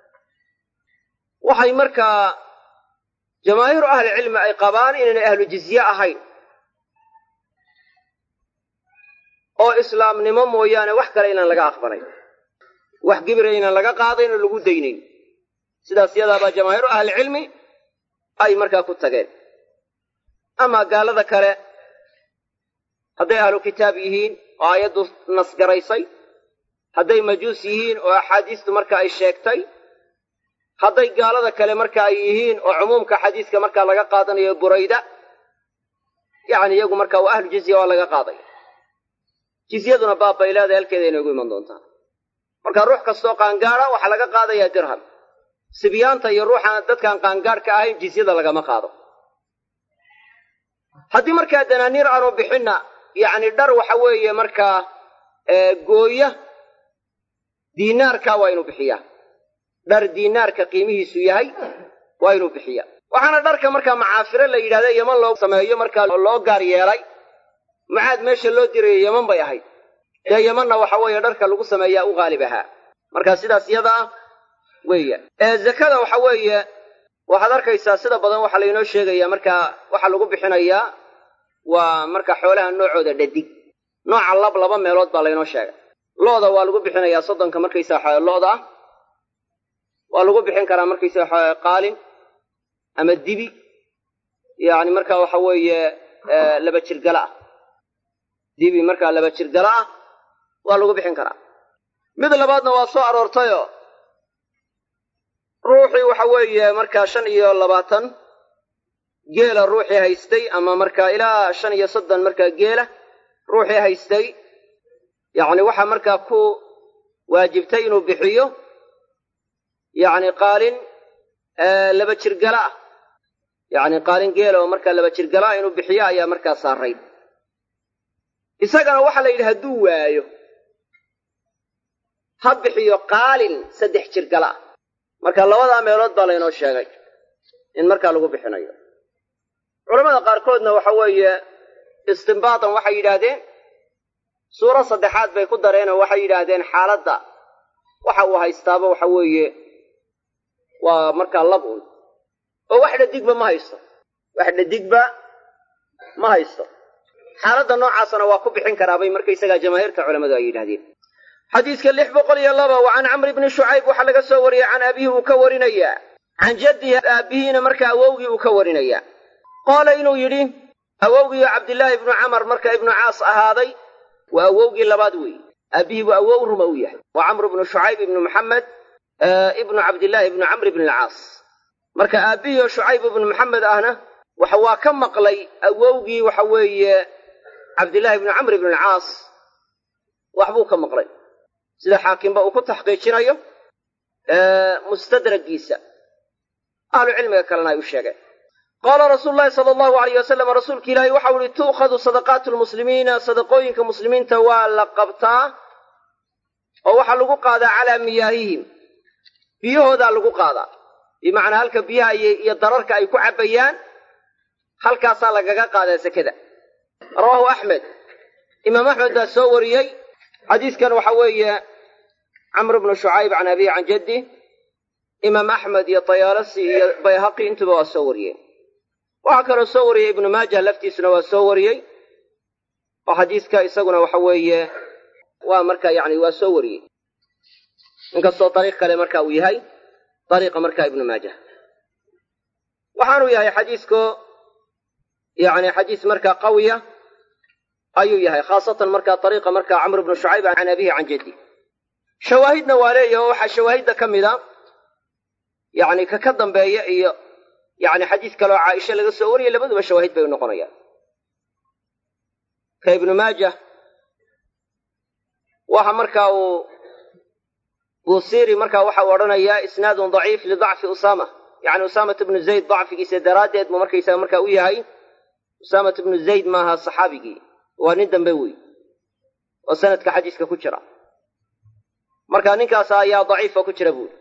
waxay markaa jamaahiiru ahlicilmi ay qabaan inaynay ahlu jizye ahayn oo islaamnimo mooyaane wax kale inaan laga aqbalayn wax gibira inaan laga qaadayn oo lagu daynayn sidaas yadaabaa jamaahiiru ahlicilmi ay markaa ku tageen amaa gaalada kale hadday ahlu kitaab yihiin oo aayaddu nasgaraysay hadday majuus yihiin oo axaadiistu marka ay sheegtay hadday gaalada kale marka ay yihiin oo cumuumka xadiiska markaa laga qaadanayo burayda yacni iyagu marka waa ahlu jizya waa laga qaadaya jizyaduna baab bay leedahay halkeeda inoogu iman doontaa marka ruux kastoo qaangaada waxaa laga qaadayaa dirham sibyaanta iyo ruuxaan dadkaan qaangaadhka ahayn jizyada lagama qaado haddii markaa danaaniir aanu bixinna yacni dhar waxa weeye markaa gooya diinaarka waa inuu bixiyaa dhar diinaarka qiimihiisu yahay waa inuu bixiyaa waxaana dharka markaa macaafiro la yidhahda yeman loo sameeyo markaa loo gaar yeelay mucaad meesha loo dirayo yeman bay ahayd dee yemanna waxa weeye dharka lagu sameeyaa u qaalib ahaa marka sidaas iyada ah weeya zakada waxa weeye waxaad arkaysaa sida badan waxaa laynoo sheegayaa markaa waxaa lagu bixinayaa waa marka xoolaha noocooda dhadig nooca lab laba meelood baa laynoo sheegay looda waa lagu bixinayaa soddonka markaysaa waxa looda ah waa lagu bixin karaa markaysaa waxa qaalin ama dibi yacni marka waxa weeye laba jirgala ah dibi markaa laba jirgala ah waa lagu bixin karaa mid labaadna waa soo aroortayoo ruuxii waxa weeye markaa shan iyo labaatan geela ruuxii haystay ama markaa ilaa shan iyo soddon markaa geela ruuxii haystay yacni waxaa markaa ku waajibtay inuu bixiyo yacni qaalin laba jirgala ah yacni qaalin geela oo markaa laba jirgala ah inuu bixiyo ayaa markaa saarayd isagana waxaa la yidhi hadduu waayo ha bixiyo qaalin saddex jirgala ah marka labadaa meelood baa laynoo sheegay in markaa lagu bixinayo culamada qaarkoodna waxa weeye istimbaatan waxay yidhaahdeen suuro saddexaad bay ku dareenoo waxay yidhaahdeen xaaladda waxa uu haystaaba waxa weeye waa markaa lab un oo wax dhadigba ma haysto wax dhadigba ma haysto xaaladda noocaasna waa ku bixin karaabay markaysagaa jamaahiirta culammadu ay yidhahdeen xadiiska lix boqol iyo laba wa can camri bni shucayb waxaa laga soo wariyey can abihi uu ka warinayaa can jaddihi aabbihiina marka awowgii uu ka warinayaa qaala inuu yidhi awowgiioo cabdillaahi ibnu camar marka ibnu caas ahaaday waa awowgii labaad weeye aabbihii buu awow ruma u yahay waa camru bnu shucayb ibnu maxamed ibnu cabdillaahi ibnu camr ibn alcaas marka aabbihii oo shucayb ibnu maxamed ahna waxa waa ka maqlay awowgii waxa weeye cabdillaahi ibnu camr ibn alcaas waxbuu ka maqlay sida xaakimba uu ku taxqiijinayo mustadragiisa ahlu cilmiga kalena ay u sheegeen qaala rasuulu llahi sala allahu alayh wasalam rasuulka ilaahi waxau ihi tu'khadu sadaqaatu lmuslimiina sadaqooyinka muslimiinta waa la qabtaa oo waxaa lagu qaadaa calaa miyaahihim biyahoodaa lagu qaadaa bimacnaa halka biyaha iyo dararka ay ku cabbayaan halkaasaa lagaga qaadaa sekada rawaahu axmed imaam axmed baa soo wariyey xadiiskan waxa weeye camr bnu shucayb can abihi can jaddi imaam axmed iyo tayaalasi iyo bayhaqi intuba waa soo wariyeen waxaa kaloo soo wariyey ibnu maajah laftiisuna waa soo wariyey oo xadiiska isaguna waxa weeye waa marka yani waa soo wariyey inkastoo dariiq kale marka uu yahay dariiqa marka ibnu maajah waxaanuu yahay xadiisku yani xadiis markaa qawiya ayuu yahay khaasatan markaa dariiqa markaa camr bnu shucayb can abihi can jaddi shawaahidna waa leeyahi oo waxaa shawaahidda ka mida yani ka ka dambeeya iyo yani xadiis kaleoo caaisha laga soo wariyay labaduba shawaahid bay u noqonayaan ka ibnu maajah waxa marka uu buusiri marka waxa uu odhanayaa isnaadun daciif lidacfi usaama yani usaamat bnu zayd dacfigiisa daraaddeed buu markaysaga marka u yahay usaamat bnu zayd maaha saxaabigii waa nin dambe wey oo sanadka xadiiska ku jira marka ninkaas ayaa daciifa ku jira buuri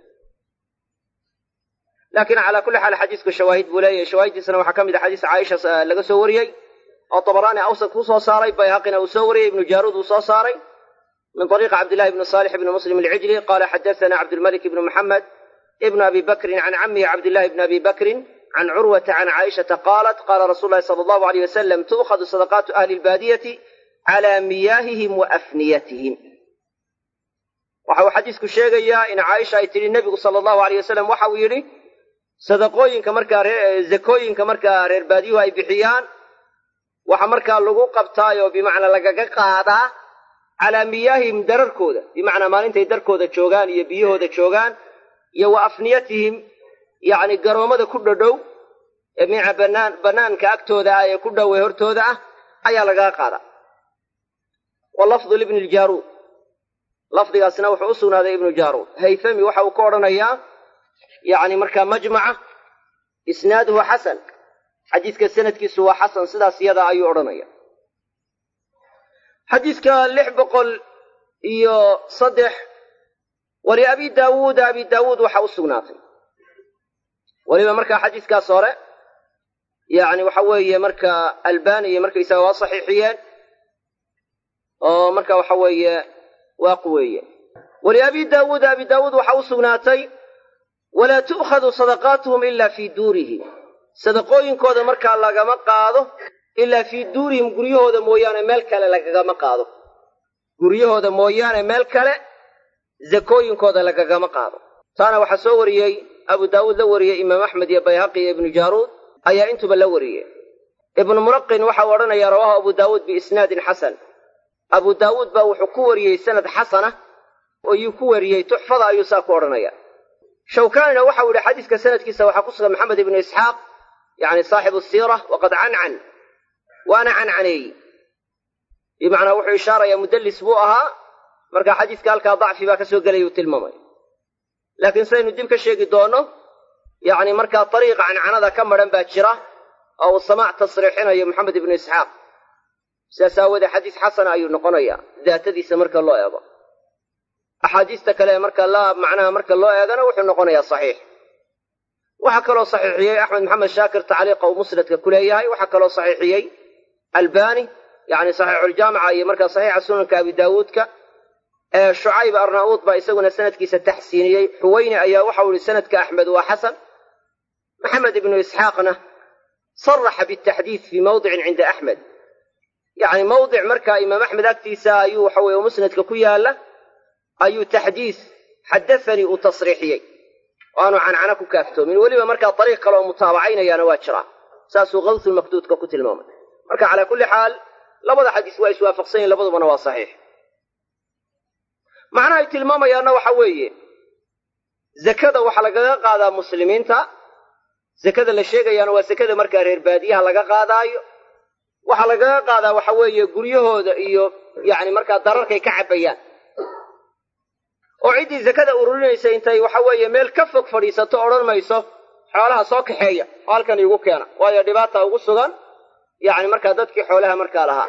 laakiin calaa kulli xaal xadiisku shawaahid buu leeyahay shawaahiddiisana waxaa ka mid a xadiis caaisha laga soo wariyey oo dabaraani awsad ku soo saaray bayhaqina uu soo wariyey ibnu jaaruud uu soo saaray min طariiqi cabdillahi bni salix bni muslim alcijli qala xadaثana cabdulmalik ibni muxamed ibn abi bakrin can camihi cabdillahi bni abi bakrin can curwata can caaishata qaalat qaala rasuulu lahi sala allahu alayh wasalam tu'khadu sadaqaatu ahli lbaadiyati cala miyaahihim wa afniyatihim waxa uu xadiisku sheegayaa in caaisha ay tidhi nebigu sala allahu alayh wasalam waxa uu yidhi sadaqooyinka markaa zakooyinka markaa reer baadiyuhu ay bixiyaan waxa markaa lagu qabtaayoo bimacnaa lagaga qaadaa calaa miyaahihim dararkooda bimacnaa maalintay darkooda joogaan iyo biyahooda joogaan iyo wa afniyatihim yacni garoommada ku dhadhow ee mica banaan bannaanka agtooda ah ee ku dhow ee hortooda ah ayaa lagaga qaadaa wa lafdu libni ljaaruud lafdigaasna wuxuu u sugnaaday ibnu jaaruud haythami waxa uu ka odhanayaa yacni markaa majmaca isnaaduhu xasan xadiiska sanadkiisu waa xasan sidaas iyada ayuu odhanaya xadiiska lix boqol iyo saddex wali abi daawuuda abi daawuud waxa u sugnaatay weliba markaa xadiiskaas hore yacni waxa weeye marka albani iyo markaysaga waa saxiixiyeen oo marka waxa weeye waa quweeyeen wali abi daawuuda abi daawuud waxa u sugnaatay walaa tu'khadu sadaqaatuhum ila fii duurihim sadaqooyinkooda markaa lagama qaado ilaa fii duurihim guryahooda mooyaane meel kale lagagama qaado guryahooda mooyaane meel kale zakooyinkooda lagagama qaado taana waxaa soo wariyey abu daawuud la wariyey imaam axmed iyo bayhaqi iyo ibnu jaaruud ayaa intuba la wariyey ibnu mulaqin waxau odhanayaa rawaahu abu daawuud biisnaadin xasan abu daawuud baa wuxuu ku wariyey sanad xasana ayuu ku wariyey tuxfada ayuu saa ku odhanaya shawkaanina waxau yidhi xadiiska sanadkiisa waxaa ku sugan maxamed ibnu isxaaq yani saaxibu siira waqad cancan waana cancaneeyi bimacnaa wuxuu ishaarayaa mudallis buu ahaa marka xadiiska halkaa dacfi baa ka soo gelaya uu tilmaamay laakiin sidaynu dib ka sheegi doonno yacni markaa dariiqa cancanada ka madhan baa jira oo uu samaac tasriixinayo maxamed ibnu isxaaq sidaas aawoodee xadiis xasana ayuu noqonayaa daatadiisa marka loo eego axaadiista kale marka la macnaha marka loo eegana wuxuu noqonayaa saxiix waxaa kaloo saxiixiyey axmed maxamed shaakir tacliiqa uu musnadka ku leeyahay waxaa kaloo saxiixiyey albani yani saxiixuljaamica iyo markaa saxiixa sunanka abi daawuudka ee shucayb arnauud baa isaguna sanadkiisa taxsiiniyey xuweyne ayaa waxau ihi sanadka axmed waa xasan maxamed ibnu isxaaqna saraxa bitaxdiid fii mawdicin cinda axmed yani mawdic markaa imaam axmed agtiisa ayuu waxa weye musnadka ku yaala ayuu taxdiis xadathanii uu tasriixiyey oo aanu cancana ku kaaftoomin weliba markaa dariiq kale oo mutaabacaynayaana waa jiraa saasuu kawsulmakduudka ku tilmaamay marka calaa kulli xaal labada xadiis waa iswaafaqsan yihin labadubana waa saxiix macnaha ay tilmaamayaanna waxa weeye zakada waxaa lagaga qaadaa muslimiinta sekada la sheegayaana waa sekada markaa reer baadiyaha laga qaadaayo waxaa lagaga qaadaa waxa weeye guryahooda iyo yacni markaa dararkay ka cabbayaan oo ciddii sekada ururinaysa intay waxa weeye meel ka fog fadhiisato odhan mayso xoolaha soo kaxeeya oo halkan iigu keena waayo dhibaata ugu sugan yacni markaa dadkii xoolaha markaa lahaa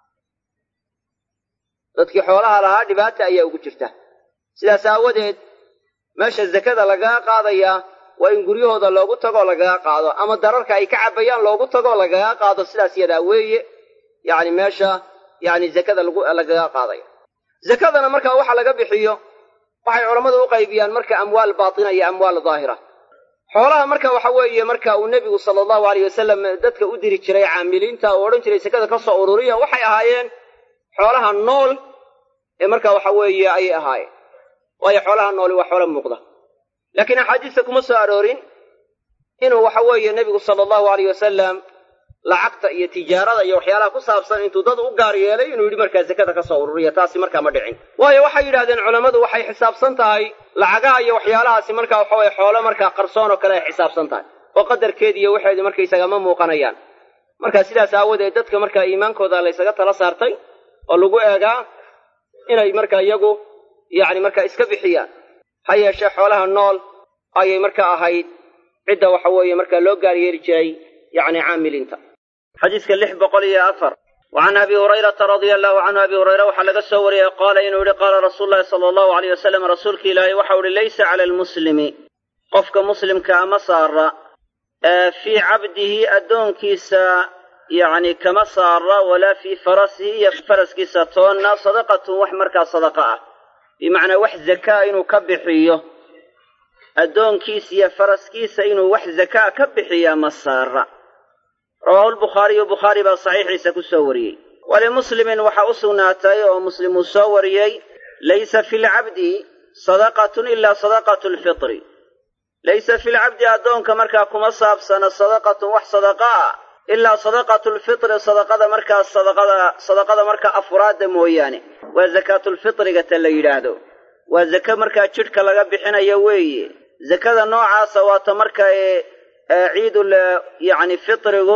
dadkii xoolaha lahaa dhibaata ayaa ugu jirta sidaas aawadeed meesha sekada lagaga qaadayaa waa in guryahooda loogu tagoo lagaga qaado ama dararka ay ka cabbayaan loogu tagoo lagaga qaado sidaas yadaa weeye yacni meesha yacni zakada lagaga qaadaya zakadana markaa waxa laga bixiyo waxay culammadu u qaybiyaan marka amwaal baatina iyo amwaal daahira xoolaha marka waxa weeye marka uu nebigu sala allahu aleyh wasalam dadka u diri jiray caamiliinta uu odhan jiray sekada ka soo ururiya waxay ahaayeen xoolaha nool ee marka waxa weeye ayay ahaayeen waayo xoolaha nooli waa xoolo muuqda laakiin axaadiista kuma soo aroorin inuu waxa weeye nebigu sala allahu aleyh wasalam lacagta iyo tijaarada iyo waxyaalaha ku saabsan intuu dad u gaar yeelay inuu yidhi markaa sekada ka soo ururiya taasi markaa ma dhicin waayo waxay yidhahdeen culammadu waxay xisaabsan tahay lacagaha iyo waxyaalahaasi markaa waxa weye xoolo markaa qarsoon oo kale ay xisaabsan tahay oo qadarkeedi iyo waxeedi markaysaga ma muuqanayaan marka sidaas aawadeed dadka markaa iimaankooda laysaga tala saartay oo lagu eegaa inay markaa iyagu yacni markaa iska bixiyaan ha yeeshee xoolaha nool ayay markaa ahayd cidda waxa weeye markaa loo gaar yeeli jiray yacni caamiliinta xadiiska lix boqol iyo afar wa can abi hurayrata radia allahu canhu abi hurayre waxaa laga soo wariyey qaala inuu yihi qaala rasuulu llahi sala allahu aleyh wasalam rasuulka ilaahay waxau ihi laysa cala almuslimi qofka muslimka ama saara fii cabdihi addoonkiisa yacni kama saara walaa fii farasihi iyo faraskiisa toonna sadaqatun wax markaa sadaqa ah bimacnaa wax zakaa inuu ka bixiyo addoonkiisa iyo faraskiisa inuu wax zakaa ka bixiyaa ma saara rawaahu lbukhaariyu bukhaari baa saxiixiisa ku soo wariyey walimuslimin waxaa u sugnaatay oo muslim uu soo wariyey laysa fi lcabdi sadaqatun ilaa sadaqatu lfitri laysa fi lcabdi addoonka markaa kuma saabsana sadaqatun wax sadaqa ah ilaa sadaqatu lfitri sadaqada markaa sadaqada sadaqada markaa afuraadda mooyaane waa zakaatulfitriga ta la yidhaahdo waa zake markaa jidhka laga bixinayo weeye zakada noocaasa waata marka ciidul yacni fitrigu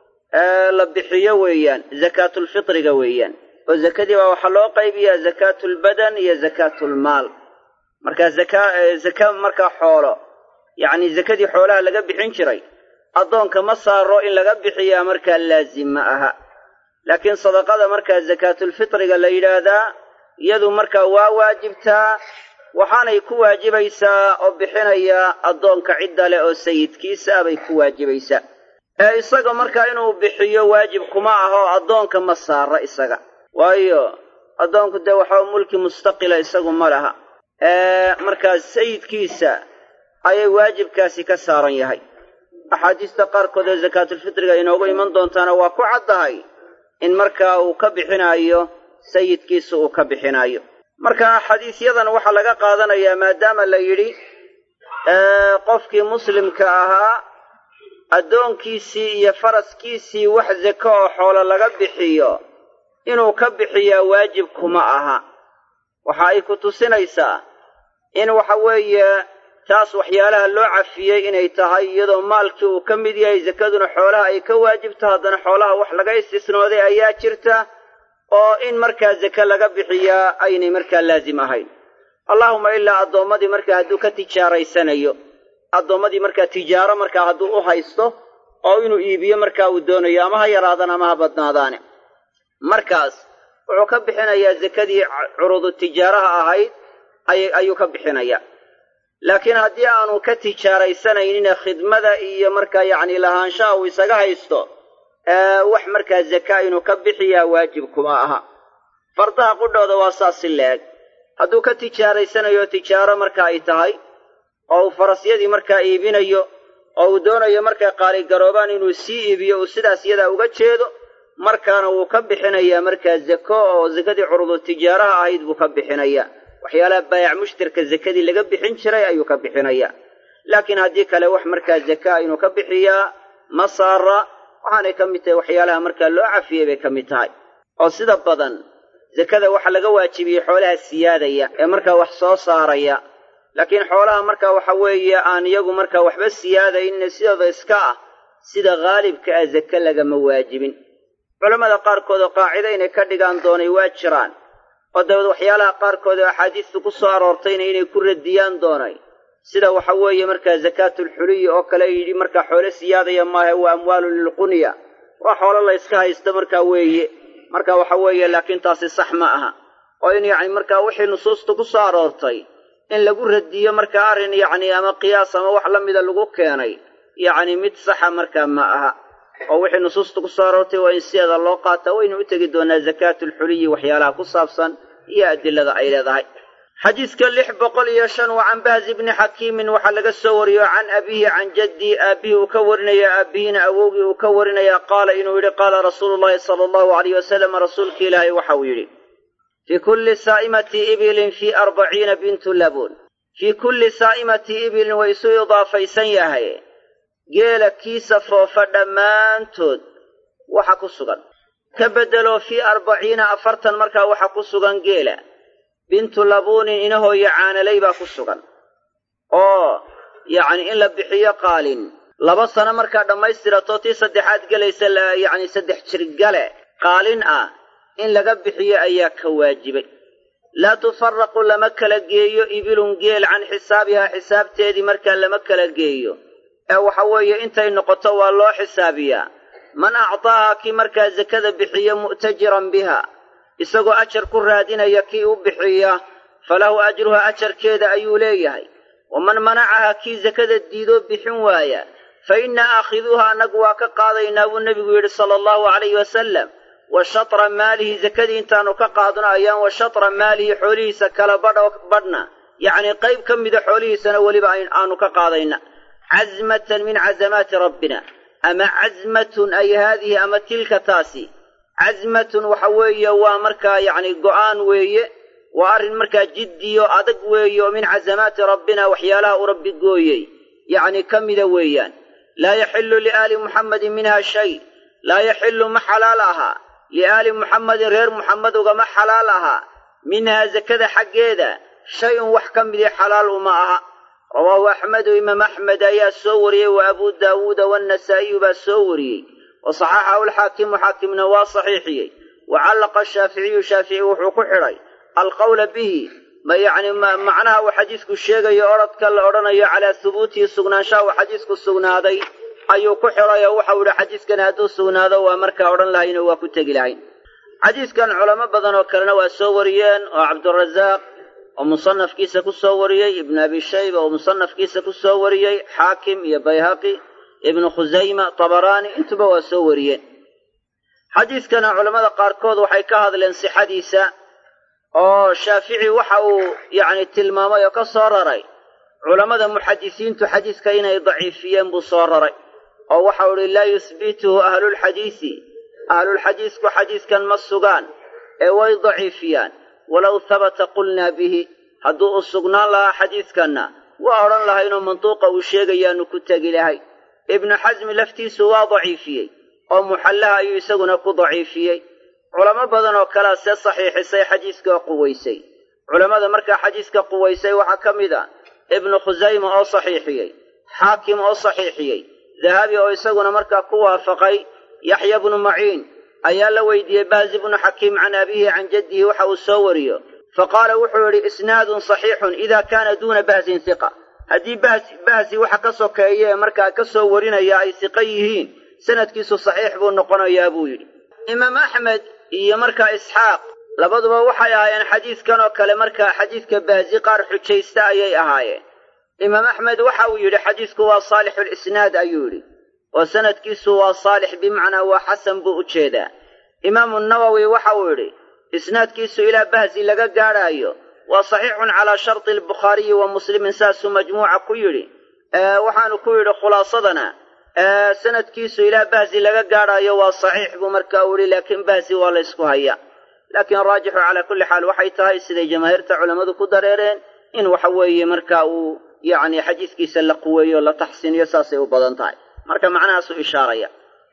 la bixiyo weeyaan zakaatulfitriga weeyaan oo zakadii baa waxaa loo qaybiyaa zakaatulbadan iyo zakaatulmaal markaa zaka zaka markaa xoolo yacni zakadii xoolaha laga bixin jiray addoonka ma saaro in laga bixiyaa markaa laazim ma aha laakiin sadaqada markaa zakaatulfitriga la yidhaahdaa iyadu markaa waa waajibtaa waxaanay ku waajibaysaa oo bixinaya addoonka cidda leh oo sayidkiisa ah bay ku waajibaysaa ee isaga markaa inuu bixiyo waajib kuma aho addoonka ma saara isaga waayo addoonku dee waxaa mulki mustaqila isagu ma laha ee markaas sayidkiisa ayay waajibkaasi ka saaran yahay axaadiista qaarkood ee zakaatulfitriga inoogu iman doontaana waa ku caddahay in markaa uu ka bixinaayo sayidkiisa uu ka bixinaayo marka xadiisyadan waxaa laga qaadanayaa maadaama la yidhi qofkii muslimka ahaa addoonkiisii iyo faraskiisii wax zako oo xoolo laga bixiyo inuu ka bixiyaa waajib kuma aha waxa ay ku tusinaysaa in waxa weeye taas waxyaalaha loo cafiyey inay tahay iyadoo maalkii uu ka mid yahay zakaduna xoolaha ay ka waajibto haddana xoolaha wax laga istisnooday ayaa jirta oo in markaa zake laga bixiyaa aynay markaa laazim ahayn allaahuma ilaa addoommadii markaa hadduu ka tijaaraysanayo addoommadii markaa tijaaro markaa hadduu u haysto oo inuu iibiyo markaa uu doonayo ama ha yaraadaan ama ha badnaadaane markaas wuxuu ka bixinayaa zakadii curudu tijaaraha ahayd ayuu ka bixinayaa laakiin haddii aanu ka tijaaraysanaynin khidmada iyo markaa yacni lahaanshaha uu isaga haysto wax markaa zakaa inuu ka bixiyaa waajib kuma aha fardaha qudhooda waa saas si la-eg hadduu ka tijaaraysanayo tijaaro marka ay tahay oo uu farasyadii markaa iibinayo oo uu doonayo markaa qaaligaroobaan inuu sii iibiyo uu sidaas iyadaa uga jeedo markaana wuu ka bixinayaa markaa zako oo zakadii curudu tijaaraha ahayd buu ka bixinayaa waxyaalaha baayac mushtarka zakadii laga bixin jiray ayuu ka bixinayaa laakiin haddii kale wax markaa zakaa inuu ka bixiyaa ma saara waxaanay ka mid tahay waxyaalaha markaa loo cafiyey bay ka mid tahay oo sida badan zakada waxaa laga waajibiyey xoolaha siyaadaya ee markaa wax soo saaraya laakiin xoolaha marka waxa weeye aan iyagu marka waxba siyaadaynin sidooda iska ah sida haalibka ah zake lagama waajibin culammada qaarkood oo qaacida inay ka dhigaan doonay waa jiraan oo dabeed waxyaalaha qaarkood oo axaadiistu ku soo aroortayna inay ku radiyaan doonay sida waxa weeye markaa zakaatulxuliyi oo kale yidhi markaa xoole siyaadaya maahe waa amwaalun lilqunya waa xoolo la yska haysto markaa weeye marka waxa weeye laakiin taasi sax ma aha oo in yacni markaa wixii nusuusta ku soo aroortay in lagu radiyo markaa arrin yacni ama qiyaas ama wax la mida lagu keenay yacni mid saxa markaa ma aha oo wixii nusuusta ku soo aroortay waa in sideeda loo qaataa waynu u tegi doonaa zakaatulxuliyi waxyaalaha ku saabsan iyo adilada ay leedahay xadiidka lix boqol iyo shan waa can bahzi bni xakiimin waxaa laga soo wariyo can abiihi can jaddii aabbihii uu ka warinaya aabbihiina awowgii uu ka warinaya qaala inuu yidhi qaala rasuulu llahi sala allahu alayh wasalam rasuulki ilaahay waxa uu yidhi fii kulli saa'imati ibilin fii arbaciina bintu labuun fii kulli saa'imati ibilin way isu idaafaysan yahay geela kiisa foofa dhammaantood waxa ku sugan ka beddelo fii arbaciina afartan markaa waxa ku sugan geela bintu labuunin inahooyo caanalay baa ku sugan oo yacni in la bixiyo qaalin laba sano markaa dhammaystirato tii saddexaad gelaysa yacni saddex jirgale qaalin ah in laga bixiyo ayaa ka waajibay laa tufaraqu lama kala geeyo ibilun geel can xisaabihaa xisaabteedii markaa lama kala geeyo ee waxa weeye intay noqoto waa loo xisaabiyaa man actaaha kii markaa sakada bixiyo mu'tajiran biha isagoo ajar ku raadinaya kii u bixiya falahu ajruha ajarkeeda ayuu leeyahay waman manacaha kii sakada diidoo bixin waaya fa inna aakhiduuha annagu waa ka qaadaynaa buu nebigu yidhi sala allahu calayhi wasalam wa shatra maalihi sakadii intaannu ka qaadno ayaan wa shatra maalihi xoolihiisa kala badho badhna yacnii qayb ka mida xoolihiisana weliba aanu ka qaadayna casmatan min casamaati rabbina ama casmatun ay haadihi ama tilka taasi casmatun waxa weeye waa markaa yacni go'aan weeye waa arrin markaa jiddiyo adag weeye oo min casamaati rabbina waxyaalaha uu rabbi gooyey yacni ka mida weeyaan laa yaxillu liaali muxammadin minha shay laa yaxillu ma xalaal ahaa liaali muxammadin reer muxammed ugama xalaal ahaa minhaa sakada xaggeeda shay-un wax ka midii xalaal uma aha rawaahu axmedu imaam axmed ayaa soo wariyey wa abuu daawuuda waannasaa'iyu baa soo wariyey wa saxaxahu alxaakimu xaakimna waa saxiixiyey wa callaqa shaaficiyu shaafici wuxuu ku xidhay alqawla bihi ma yacni macnaha uu xadiisku sheegayo odradka la odhanayo calaa hubuutihi sugnaanshaha uu xadiisku sugnaaday ayuu ku xidhay oo waxau idhi xadiiskan hadduu sugnaado waa markaa odhan lahayno waa ku tegi lahayn xadiiskan culamo badan oo kalena waa soo wariyeen oo cabdurasaaq oo musanafkiisa ku soo wariyey ibnu abi shayba oo musanafkiisa ku soo wariyey xaakim iyo bayhaqi ibnu khusayma tabaraani intuba waa soo wariyeen xadiiskana culammada qaarkood waxay ka hadleen sixadiisa oo shaafici waxa uu yacni tilmaamay oo ka soo raray culammada muxadisiintu xadiiska inay daciifiyeen buu soo raray oo waxau idhi laa yuhbituhu ahlulxadiisi ahlulxadiisku xadiiskan ma sugaan ee way daciifiyaan walow habata qulnaa bihi hadduu u sugnaan lahaa xadiiskanna waa odhan lahaynoo manduuqa uu sheegayaanu ku tegi lahay ibnu xasmi laftiisu waa daciifiyey oo muxallaha ayuu isaguna ku daciifiyey culamo badan oo kalea see saxiixisay xadiiska oo quwaysay culammada markaa xadiiska quwaysay waxaa ka mid a ibnu khusayma oo saxiixiyey xaakim oo saxiixiyey dahabi oo isaguna markaa ku waafaqay yaxya bnu maciin ayaa la weydiiyey baazi bnu xakiim can abiihi can jaddihi waxa uu soo wariyo fa qaala wuxuu yidhi isnaadun saxiixun idaa kaana duuna bahsin hiqa haddii bahsi waxa ka sokeeye ee markaa ka soo warinaya ay siqo yihiin sanadkiisu saxiix buu noqonayaa buu yidhi imaam axmed iyo markaa isxaaq labaduba waxay ahaayeen xadiiskan oo kale markaa xadiiska baasi qaar xujaysta ayay ahaayeen imaam axmed waxa uu yidhi xadiisku waa saalixulisnaad ayuu yidhi oo sanadkiisu waa saalix bimacnaa waa xasan buu u jeedaa imaamu nawowi waxa uu yidhi isnaadkiisu ilaa bahsi laga gaadhaayo waa saxiixun calaa sharti albukhaariyi wa muslimin saasuu majmuuca ku yidhi waxaanu ku yidhi khulaasadana sanadkiisu ilaa bahsi laga gaadhaayo waa saxiix buu markaa u yihi laakiin bahsi waa la ysku hayaa laakiin raajixu calaa kulli xaal waxay tahay siday jamaahiirta culammadu ku dareereen in waxa weeye marka uu yacni xadiiskiisa la quweeyo la taxsiiniyo saasay u badan tahay marka macnahaasuu ishaaraya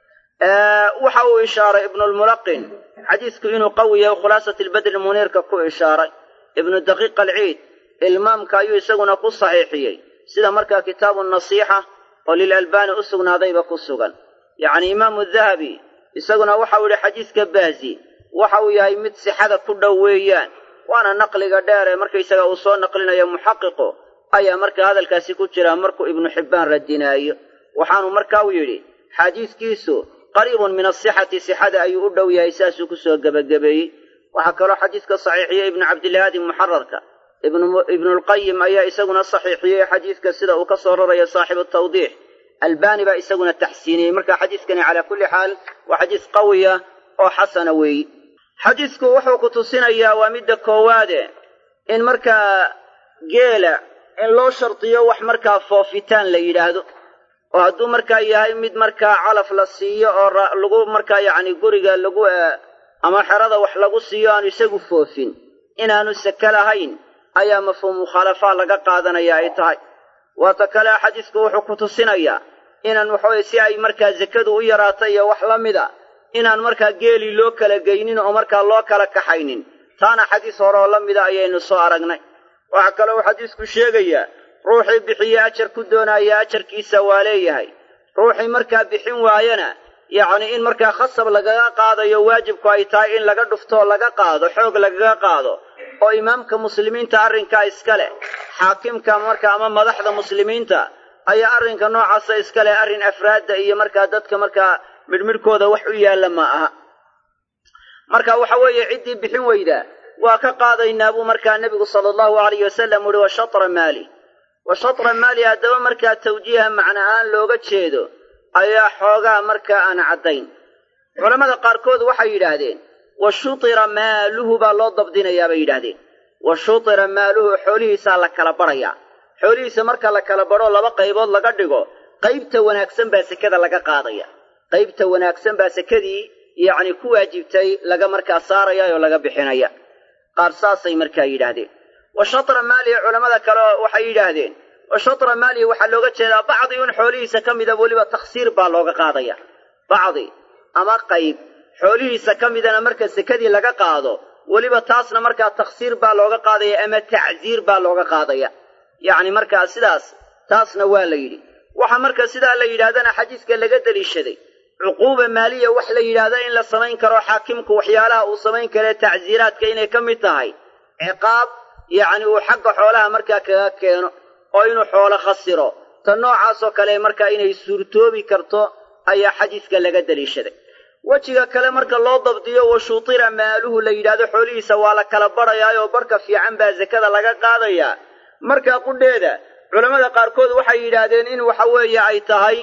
waxa uu ishaaray ibnulmulaqin xadiisku inuu qawi yahay khulaasat albadri muniirka ku ishaaray ibnu daqiiq alciid ilmaamka ayuu isaguna ku saxiixiyey sida markaa kitaabu nasiixa oo lilalbaani u sugnaadayba ku sugan yacni imaamu dahabi isaguna waxau yidhi xadiiska baazi waxa uu yahay mid sixada ku dhow weeyaan waana naqliga dheer ee markaysaga uu soo naqlinayo muxaqiqu ayaa markaa hadalkaasi ku jira markuu ibnu xibbaan radinaayo waxaanu markaa u yidhi xadiiskiisu qariibun min asixati sixada ayuu u dhow yahay saasuu kusoo gebagabeeyey waxaa kaloo xadiiska saxiixiyey ibnu cabdilahaadi muxararka ibnulqayim ayaa isaguna saxiixiyey xadiiska sida uu ka soo rarayo saaxibu tawdiix albaani baa isaguna taxsiiniyey marka xadiiskani calaa kulli xaal waa xadiis qawiya oo xasana weeyi xadiisku wuxuu ku tusinayaa waa midda koowaade in markaa geela in loo shardiyo wax markaa foofitaan la yidhaahdo oo hadduu markaa yahay mid markaa calaf la siiyo oo lagu markaa yacni guriga lagu ama xerada wax lagu siiyo aanu isagu foofin inaanu seke lahayn ayaa mafhuum mukhaalafaa laga qaadanaya ay tahay waata kale xadiisku wuxuu ku tusinayaa inaan waxaweye si ay markaa sekadu u yaraato iyo wax la mida inaan markaa geelii loo kala geynin oo markaa loo kala kaxaynin taana xadiis hore oo la mida ayaynu soo aragnay waxaa kaloo xadiisku sheegayaa ruuxii bixiye ajar ku doonaya ajarkiisa waa leeyahay ruuxii markaa bixin waayana yacni in markaa khasab lagaga qaadayo waajibku ay tahay in laga dhuftoo laga qaado xoog lagaga qaado oo imaamka muslimiinta arrinkaa iska leh xaakimka marka ama madaxda muslimiinta ayaa arrinka noocaasa iska leh arrin afraadda iyo markaa dadka markaa midhmidhkooda wax u yaalla ma aha marka waxa weeye ciddii bixin weydaa waa ka qaadaynaa buu markaa nebigu sala allahu alayh wasalam uhi wa shatra maali wa shatra maali haddaba markaa tawjiiha macna ahaan looga jeedo ayaa xoogaa markaa aan caddayn culammada qaarkood waxay yidhaahdeen wa shutira maaluhu baa loo dabdinayaa bay yidhaahdeen wa shutira maaluhu xoolihiisaa la kala badhayaa xoolihiisa marka la kala badho laba qaybood laga dhigo qaybta wanaagsan baa sekada laga qaadaya qaybta wanaagsan baa sekadii yacni ku waajibtay laga markaa saaraya oo laga bixinaya qaar saasay markaa yidhaahdeen wa shatra maalihi culammada kale waxay yidhaahdeen wa shatra maalihi waxaa looga jeedaa bacdi un xoolihiisa ka mida weliba takhsiir baa looga qaadaya bacdi ama qayb xoolihiisa ka midana marka sekadii laga qaado weliba taasna markaa takhsiir baa looga qaadaya ama tacsiir baa looga qaadaya yacni markaa sidaas taasna waa la yidhi waxa marka sidaa la yidhahdana xadiiska laga deliishaday cuquuba maaliya wax la yidhaahdo in la samayn karo xaakimku waxyaalaha uu samayn karee tacsiiraadka inay ka mid tahay ciqaab yacni uu xagga xoolaha markaa kaga keeno oo inuu xoolo khasiro ta noocaasoo kale markaa inay suurtoobi karto ayaa xadiiska laga deliishaday wejiga kale marka loo dabdiyo wa shutira maaluhu la yidhaahdo xoolihiisa waa la kala badhayaayoo barhka fiican baa sekada laga qaadayaa markaa qudheeda culammada qaarkood waxay yidhaahdeen in waxa weeye ay tahay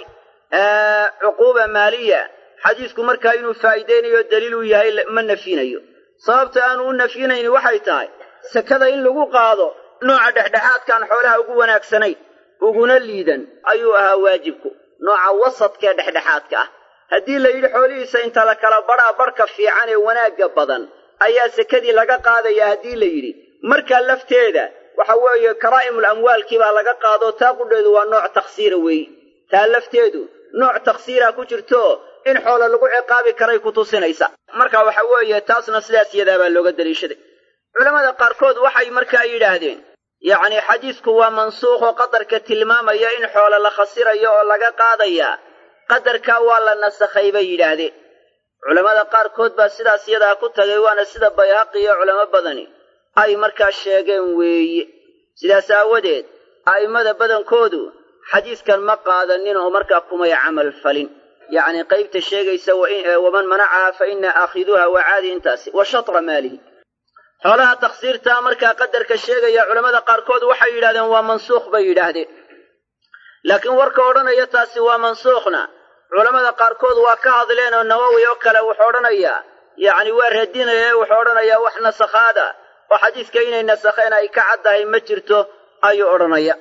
cuquuba maaliya xadiisku markaa inuu faa'iideynayo daliil uu yahay ma nafyinayo sababta aanu u nafyinayni waxay tahay sekada in lagu qaado nooca dhexdhexaadkaan xoolaha ugu wanaagsanayn uguna liidan ayuu ahaa waajibku nooca wasadkaee dhexdhexaadka ah haddii la yidhi xoolihiisa inta la kala badhaa barhka fiican ee wanaagga badan ayaa sekadii laga qaadayaa haddii la yidhi markaa lafteeda waxa weeye karaa'imul amwaalkii baa laga qaado taa qudheedu waa nooc takhsiira weeye taa lafteedu nooc takhsiira ku jirto in xoolo lagu ciqaabi karay ku tusinaysa marka waxa weeye taasna sidaas yadaabaa looga daliishaday culammada qaarkood waxay markaa yidhaahdeen yacni xadiisku waa mansuukhoo qadarka tilmaamaya in xoolo la khasirayo oo laga qaadayaa qadarkaa waa la nasakhay bay yidhaahdeen culammada qaarkood baa sidaas yadaa ku tagay waana sida bayhaqi iyo culamo badani ay markaa sheegeen weeye sidaas aawadeed a'immada badankoodu xadiiskan ma qaadanin oo markaa kumay camal falin yacni qaybta sheegaysa waman manacaha fa ina aakhiduuha waa caadi intaasi wa shatra maalihi xoolaha takhsiirtaa markaa qadarka sheegaya culammada qaarkood waxay yidhahdeen waa mansuukh bay yidhaahdeen laakiin warka odhanaya taasi waa mansuukhna culammada qaarkood waa ka hadleen oo nawowi oo kale wuxuu odhanayaa yacni waa radinaya wuxuu odhanayaa wax nasakhaada oo xadiiska inay nasakheen ay ka caddahay ma jirto ayuu odhanaya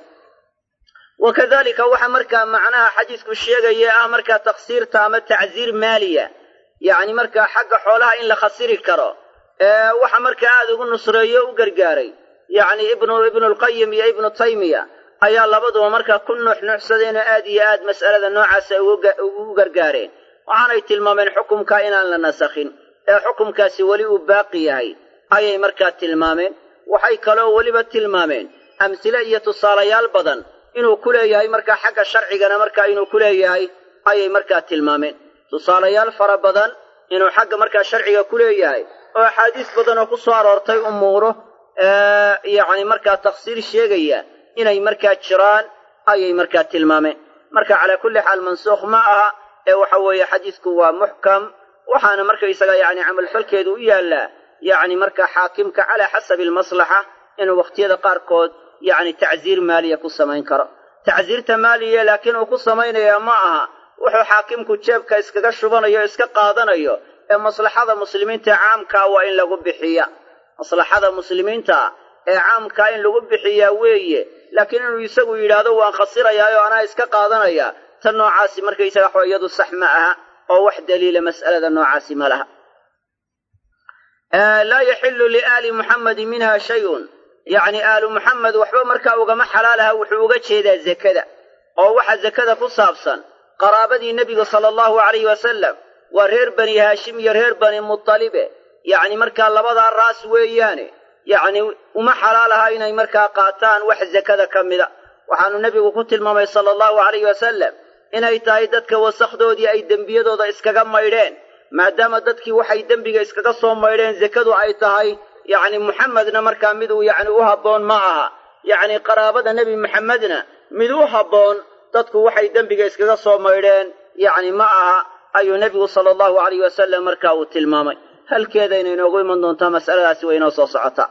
wa kadalika waxa markaa macnaha xadiisku sheegaya ah markaa takhsiirta ama tacsiir maaliya yacni markaa xagga xoolaha in la khasiri karo ee waxa markaa aada ugu nusreeyo u gargaaray yacni ibnu ibnulqayim iyo ibnu taymiya ayaa labaduba markaa ku nuuxnuuxsadeenoo aad iyo aad mas'alada noocaasa ugu gargaareen waxaanay tilmaameen xukumkaa inaan la nasakhin ee xukumkaasi weli uu baaqi yahay ayay markaa tilmaameen waxay kaloo weliba tilmaameen amsile iyo tusaalayaal badan inuu ku leeyahay markaa xagga sharcigana markaa inuu ku leeyahay ayay markaa tilmaameen tusaalayaal fara badan inuu xagga markaa sharciga ku leeyahay oo axaadiis badan oo ku soo aroortay umuuro yacni markaa tafsiir sheegaya inay markaa jiraan ayay markaa tilmaameen marka calaa kulli xaal mansuukh ma aha ee waxa weeye xadiisku waa muxkam waxaana markaysaga yacni camalfalkeedu u yaallaa yacni markaa xaakimka calaa xasabi almaslaxa inuu wakhtiyada qaarkood yacni tacsiir maaliya ku samayn karo tacsiirta maaliya laakiin uu ku samaynaya ma aha wuxuu xaakimku jeebka iskaga shubanayo o iska qaadanayo ee maslaxada muslimiinta caamkaa waa in lagu bixiya maslaxada muslimiinta ee caamkaa in lagu bixiyaa weeye laakiin inuu isagu yidhaahdo waan khasirayaa oo anaa iska qaadanaya tan noocaasi markaysaga waxwa iyadu sax ma aha oo wax daliila mas'alada noocaasi ma laha laa yaxilu liaali muxammadin minha shayun yacni aalu muxamed waxba markaa ugama xalaalaha wuxuu uga jeedaa zakada oo waxa zakada ku saabsan qaraabadii nebiga sala allahu alayhi wasalam waa reer bani haashim iyo reer bani mutalibe yacni markaa labadaa raas weeyaane yacni uma xalaalaha inay markaa qaataan wax zakada ka mida waxaanu nebigu ku tilmaamay sala allahu alayhi wasalam inay tahay dadka wasakhdoodii ay dembiyadooda iskaga maydheen maadaama dadkii waxay dembiga iskaga soo maydheen zakadu ay tahay yacni muxamedna markaa miduu yacni u habboon ma aha yacni qaraabada nebi muxamedna mid u habboon dadku waxay dembiga iskaga soo maydheen yacni ma aha ayuu nebigu sala allahu alayh wasalam markaa uu tilmaamay halkeedayna inoogu iman doontaa mas'aladaasi way inoo soo socotaa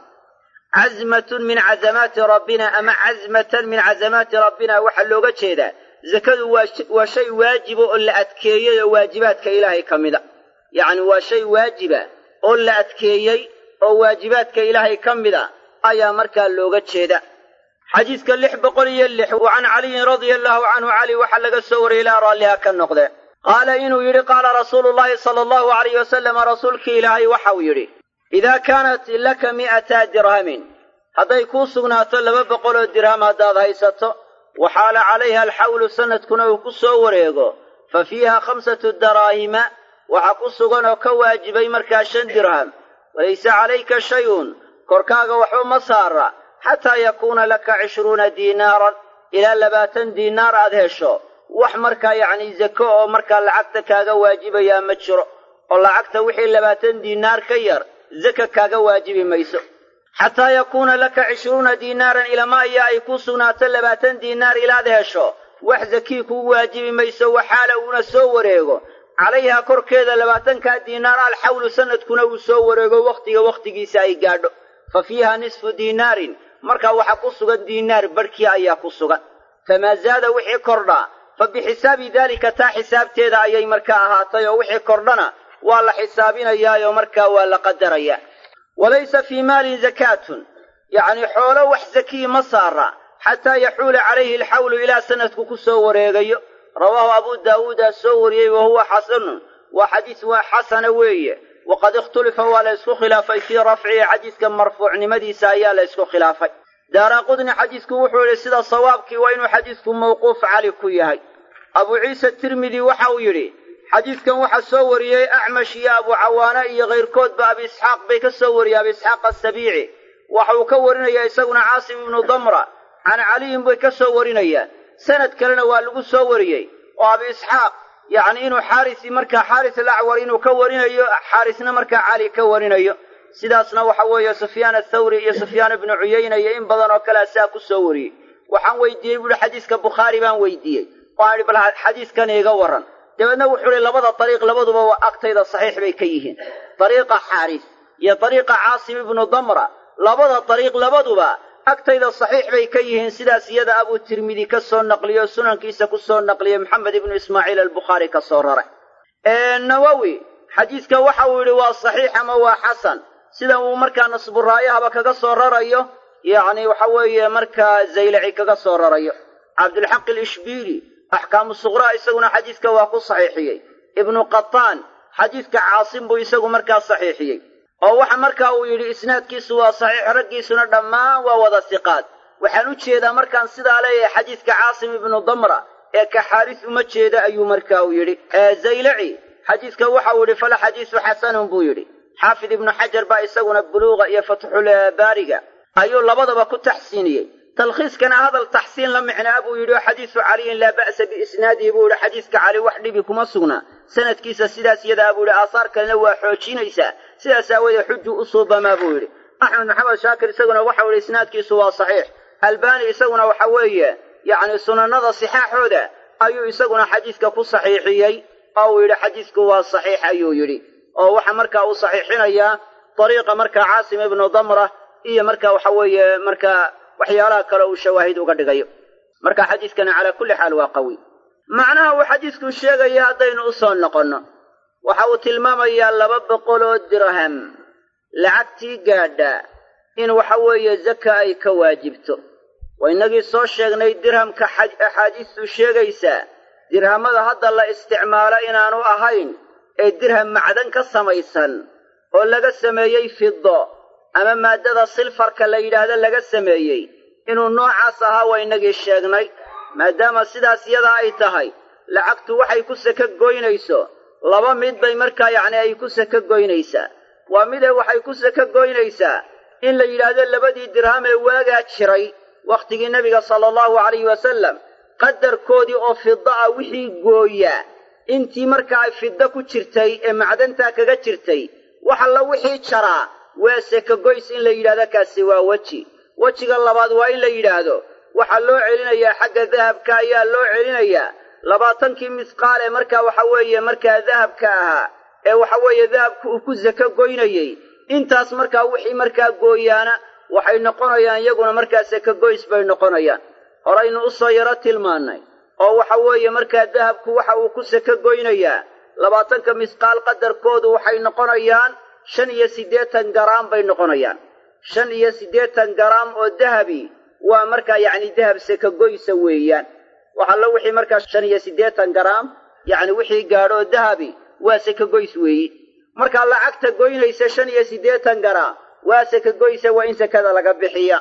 cazmatun min cazamaati rabbina ama cazmatan min cazamaati rabbina waxaa looga jeedaa zakadu waa shay waajiba oo la adkeeyey oo waajibaadka ilaahay ka mida yacni waa shay waajiba oo la adkeeyey oo waajibaadka ilaahay ka mida ayaa markaa looga jeeda xadiidka lix boqol iyo lix wa can caliyin radia allahu canhu cali waxaa laga soo wariyey ilaa raalliha ka noqde qaala inuu yidhi qaala rasuulu llahi sala allahu alayh wasalam rasuulkii ilaahay waxauu yidhi idaa kaanat laka mi'ata dirhamin hadday kuu sugnaato laba boqoloo dirham haddaad haysato waxaala calayha alxawlu sanadkuna uu ku soo wareego fa fiiha khamsatu daraahima waxaa ku sugan oo ka waajibay markaa shan dirham walaysa calayka shayun korkaaga waxba ma saara xataa yakuuna laka cishruuna diinaaran ilaa labaatan diinaar aad hesho wax markaa yacni zako oo markaa lacagta kaaga waajibayaa ma jiro oo lacagta wixii labaatan diinaar ka yar zaka kaaga waajibi mayso xataa yakuuna laka cishruuna diinaaran ilama ayaa ay kuu sugnaato labaatan diinaar ilaad hesho wax zakii kugu waajibi mayso waxaala uuna soo wareego calayhaa korkeeda labaatankaa diinaar alxawlu sanadkuna uu soo wareego wakhtiga wakhtigiisa ay gaadho fa fiiha nisfu diinaarin markaa waxaa ku sugan diinaar barhkii ayaa ku sugan famaa zaada wixii kordhaa fa bixisaabi daalika taa xisaabteeda ayay markaa ahaatay oo wixii kordhana waa la xisaabinayaayoo markaa waa la qadarayaa walaysa fii maalin zakaatun yacni xoolo wax zakii ma saara xataa yaxuula calayhi alxawlu ilaa sanadku ku soo wareegayo rawaahu abu daawuudaa soo wariyey wa huwa xasanun waa xadiis waa xasana weeye waqad ikhtulifa waa la ysku khilaafay fii rafcihi xadiiska marfuucnimadiisa ayaa la ysku khilaafay daara qudni xadiisku wuxuu yidhi sida sawaabkii waa inuu xadiisku mawquuf cali ku yahay abu ciise tirmidi waxa uu yidhi xadiidkan waxaa soo wariyey acmash iyo abu cawaana iyo kayrkoodba abi isxaaq bay ka soo wariyey abi isxaaq asabiici waxa uu ka warinayaa isaguna caasim ibnu damra can caliyin bay ka soo warinayaan sanad kalena waa lagu soo wariyey oo abi isxaaq yacni inuu xaarisi markaa xaaris alacwar inuu ka warinayo xaarisna markaa cali ka warinayo sidaasna waxa weeye sufyaan athawri iyo sufyaan ibnu cuyayna iyo in badan oo kalea saa ku soo wariyey waxaan weydiiyey buuhi xadiiska bukhaari baan weydiiyey oo aan idhi bal xadiiskan iiga warran dabeedna wuxuu ihi labada dariiq labaduba waa agtayda saxiix bay ka yihiin dariiqa xaaris iyo dariiqa caasim ibnu damra labada dariiq labaduba agtayda saxiix bay ka yihiin sidaas iyada abuu tirmidi ka soo naqliyo sunankiisa ku soo naqliyey maxamed ibnu ismaaciil albukhaari ka soo raray nawowi xadiiska waxa uu yidhi waa saxiix ama waa xasan sida uu markaa nasburaayahaba kaga soo rarayo yacni waxa weeye markaa zaylaci kaga soo rarayo cabdulxaq alishbiili axkaamu suqraa isaguna xadiiska waa ku saxiixiyey ibnu qataan xadiiska caasim buu isagu markaa saxiixiyey oo waxa markaa uu yidhi isnaadkiisu waa saxiix raggiisuna dhammaan waa wada siqaad waxaan u jeedaa markaan sidaa leeyahay xadiiska caasim ibnu damra ee ka xaaris uma jeeda ayuu markaa uu yidhi zaylaci xadiiska waxa uu yidhi fala xadiisu xasanun buu yidhi xaafid ibnu xajar baa isaguna buluuqa iyo fatxulbaariga ayuu labadaba ku taxsiiniyey talkhiiskana hadal taxsiin la micnaa buu yidhi oo xadiisu caliyin laa ba'sa biisnaadihi buu yidhi xadiiska cali wax dhibi kuma sugna sanadkiisa sidaas yadaa buu yidhi aasaar kalena waa xoojinaysaa sidaas aawoodee xujuu u suubamaa buu yidhi axmed maxamed shaakir isaguna waxau yidhi isnaadkiisu waa saxiix albaani isaguna waxa weeye yacni sunanada sixaaxooda ayuu isaguna xadiiska ku saxiixiyey oo uu yidhi xadiisku waa saxiix ayuu yidhi oo waxa markaa uu saxiixinayaa dariiqa markaa caasim ibnu damra iyo marka waxa weeye markaa waxyaalaha kale uu shawaahid uga dhigayo marka xadiiskani calaa kulli xaal waa qawi macnaha uu xadiisku sheegaya haddaynu u soo noqonno waxa uu tilmaamayaa laba boqol oo dirham lacagtii gaadha in waxa weeye zaka ay ka waajibto waa innagii soo sheegnay dirhamka axaadiistu sheegaysaa dirhamada hadda la isticmaalo inaanu ahayn ee dirham macdan ka samaysan oo laga sameeyey fido ama maaddada silfarka la yidhaahdo laga sameeyey inuu noocaas ahaa waa innagii sheegnay maadaama sidaas yadaa ay tahay lacagtu waxay ku saka goynayso laba mid bay markaa yacni ay ku saka goynaysaa waa midee waxay ku saka goynaysaa in la yidhaahdo labadii dirham ee waagaa jiray wakhtigii nebiga sala allahu calayhi wasallam qadarkoodii oo fida ah wixii gooyaa intii markaa fiddo ku jirtay ee macdantaa kaga jirtay wax alla wixii jaraa waa sekagoys in la yidhahdo kaasi waa weji wejiga labaad waa in la yidhaahdo waxaa loo celinayaa xagga dahabka ayaa loo celinayaa labaatankii misqaal ee markaa waxa weeye markaa dahabka ahaa ee waxa weeye dahabka uu ku sako goynayey intaas markaa wixii markaa gooyaana waxay noqonayaan iyaguna markaa sekagoys bay noqonayaan horaynu u soo yaro tilmaannay oo waxa weeye markaa dahabku waxa uu ku sako goynayaa labaatanka misqaal qadarkoodu waxay noqonayaan shan iyo siddeetan garaam bay noqonayaan shan iyo siddeetan garaam oo dahabi waa markaa yacni dahab sekagoysa weeyaan waxallo wixii markaa shan iyo siddeetan garaam yacni wixii gaadhoo dahabi waa sekagoys weeyi markaa lacagta goynaysa shan iyo siddeetan garaam waa sekagoysa waa in sekada laga bixiya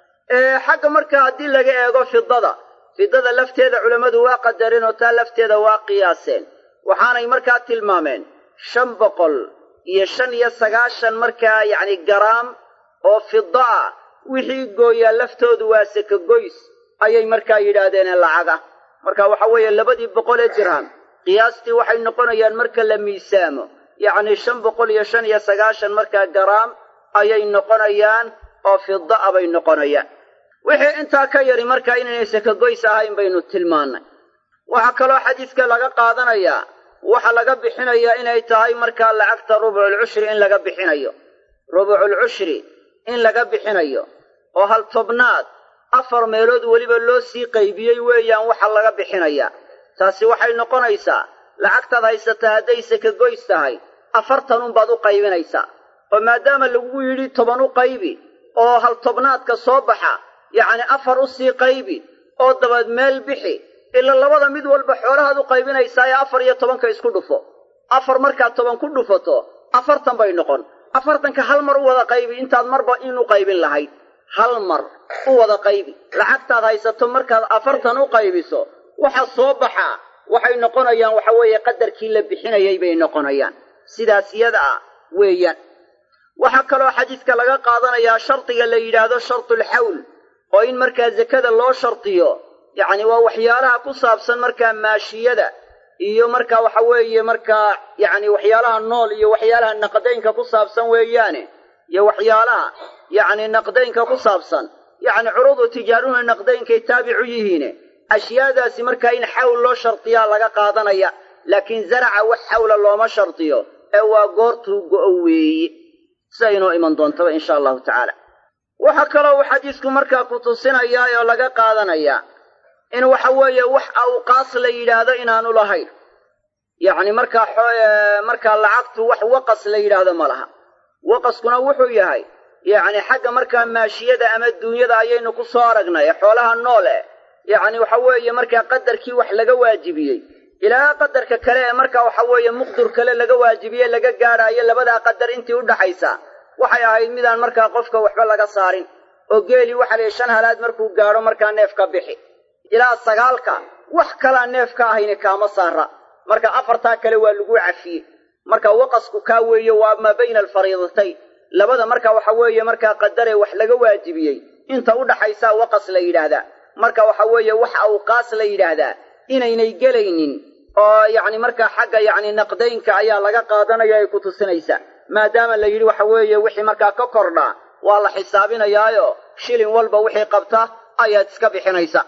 xagga markaa haddii laga eego fidada fidada lafteeda culammadu waa qadareen oo taa lafteeda waa qiyaaseen waxaanay markaa tilmaameen shan boqol iyo shan iyo sagaashan markaa yacni garaam oo fida ah wixii gooyaa laftoodu waa sekagoys ayay markaa yidhaahdeen lacaga marka waxa weeye labadii boqol ee dirham qiyaastii waxay noqonayaan marka la miisaamo yacni shan boqol iyo shan iyo sagaashan markaa garaam ayay noqonayaan oo fida a bay noqonayaan wixii intaa ka yari markaa inaynay sekagoys ahayn baynu tilmaannay waxaa kaloo xadiiska laga qaadanayaa waxa laga bixinayaa inay tahay markaa lacagta rubuculcushri in laga bixinayo rubuculcushri in laga bixinayo oo hal tobnaad afar meelood weliba loo sii qaybiyey weeyaan waxa laga bixinayaa taasi waxay noqonaysaa lacagtaad haysataa hadday sekagoys tahay afartan unbaad u qaybinaysaa oo maadaama lagu yidhi toban u qaybi oo hal tobnaadka soo baxa yacni afar u sii qaybi oo dabaed meel bixi ila labada mid walba xoolahaad u qaybinaysaa ee afar iyo tobanka isku dhufo afar markaad toban ku dhufato afartan bay noqon afartanka hal mar u wada qaybi intaad marba in u qaybin lahayd hal mar u wada qaybi lacagtaad haysato markaad afartan u qaybiso waxa soo baxaa waxay noqonayaan waxa weeye qadarkii la bixinayay bay noqonayaan sidaas yada ah weeyaan waxaa kaloo xadiiska laga qaadanayaa shardiga la yidhaahdo shartulxawl oo in markaa zakada loo shardiyo yacni waa waxyaalaha ku saabsan markaa maashiyada iyo markaa waxa weeye markaa yacni waxyaalaha nool iyo waxyaalaha naqdaynka ku saabsan weeyaane iyo waxyaalaha yacni naqdaynka ku saabsan yacni curudu tijaaruna naqdaynkay taabicu yihiine ashyaadaasi markaa in xawl loo shardiyaa laga qaadanaya laakiin zaraca wax xawla looma shardiyo ee waa goortuu go'o weeye sida inoo iman doontaba insha allahu tacaala waxaa kaloo uu xadiisku markaa ku tusinayaa oo laga qaadanayaa in waxa weeye wax awqaas la yidhaahdo inaanu lahayn yacni markaa markaa lacagtu wax waqas la yidhaahdo ma laha waqaskuna wuxuu yahay yacni xagga markaa maashiyada ama duunyada ayaynu ku soo aragnay xoolaha nool eh yacni waxa weeye markaa qadarkii wax laga waajibiyey ilaa qadarka kale ee markaa waxa weeye muqdur kale laga waajibiye laga gaadhaayo labadaa qadar intii u dhaxaysa waxay ahayd midaan markaa qofka waxba laga saarin oo geelii waxa layihi shan halaad markuu gaadho markaa neef ka bixi ilaa sagaalka wax kalaa neef ka ahayni kaama saara marka afartaa kale waa lagu cafiyey marka waqasku kaa weeye waa maa bayna alfariidatayn labada marka waxa weeye markaa qadaree wax laga waajibiyey inta u dhaxaysaa waqas la yidhaahdaa marka waxa weeye wax awqaas la yidhaahdaa inaynay gelaynin oo yacni markaa xagga yacni naqdaynka ayaa laga qaadanaya ay ku tusinaysaa maadaama la yidhi waxa weeye wixii markaa ka kordhaa waa la xisaabinayaayo shilin walba wixii qabta ayaad iska bixinaysa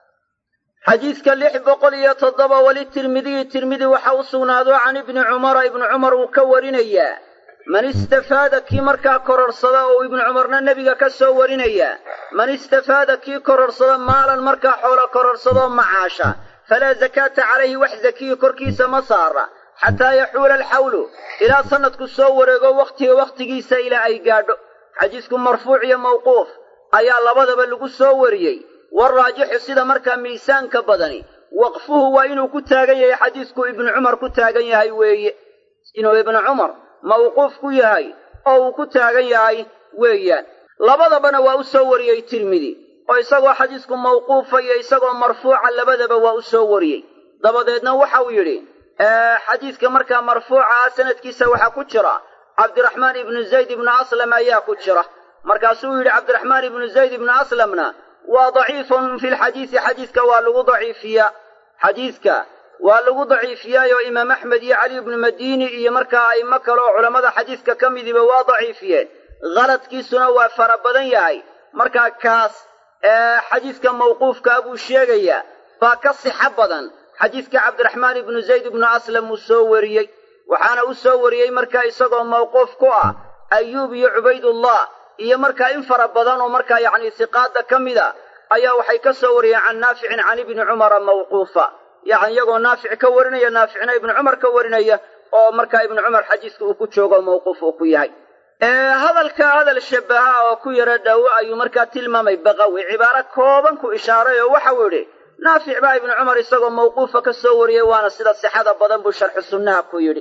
xadiidka lix boqol iyo toddoba weli tirmidiyi tirmidi waxa u sugnaado can ibni cumara ibnu cumar uu ka warinayaa man istafaada kii markaa kororsada oo ibnu cumarna nebiga ka soo warinaya man istafaada kii kororsada maalan markaa xoolo kororsadoo macaasha falaa zakaata calayhi wax zakiyi korkiisa ma saara xataa yaxuula alxawlu ilaa sannadku soo wareego wakhtiga wakhtigiisa ilaa ay gaadho xadiisku marfuuc iyo mawquuf ayaa labadaba lagu soo wariyey waraajixu sida markaa miisaanka badani waqfuhu waa inuu ku taagan yahay xadiisku ibnu cumar ku taagan yahay weeye inuu ibnu cumar mawquuf ku yahay oo uu ku taagan yahay weeyaan labadabana waa u soo wariyey tirmidi oo isagoo xadiisku mawquufa iyo isagoo marfuuca labadaba waa u soo wariyey dabadeedna waxau yidhi xadiidka markaa marfuuca ah sanadkiisa waxaa ku jira cabdiraxmaan ibnu zayd ibnu aslam ayaa ku jira markaasuu yidhi cabdiraxmaan ibnu zayd ibnu aslamna waa daciifun fi lxadiisi xadiiska waa lagu daciifiyaa xadiiska waa lagu daciifiyaayo imaam axmed iyo cali ibnu madiini iyo markaa a'imo kale oo culammada xadiiska ka midiba waa daciifiyeen khaladkiisuna waa fara badan yahay markaa kaas xadiiska mawquufkaa buu sheegayaa baa ka sixo badan xadiiska cabdiraxmaan ibnu zayd ibnu aslam uu soo wariyey waxaana u soo wariyey markaa isagoo mawquuf ku ah ayuub iyo cubaydullah iyo markaa in fara badan oo markaa yacni siqaada ka mida ayaa waxay ka soo wariyeen can naaficin can ibni cumara mawquufa yacni iyagoo naafic ka warinaya naaficna ibnu cumar ka warinaya oo markaa ibnu cumar xadiiska uu ku joogo mawquuf uu ku yahay hadalka hadal shabaha oo ku yaro dhowo ayuu markaa tilmaamay baqawi cibaaro kooban ku ishaaray oo waxau yidhi naafic baa ibnu cumar isagoo mawquufa ka soo wariyey waana sida sixada badan buu sharxu sunnaha ku yidhi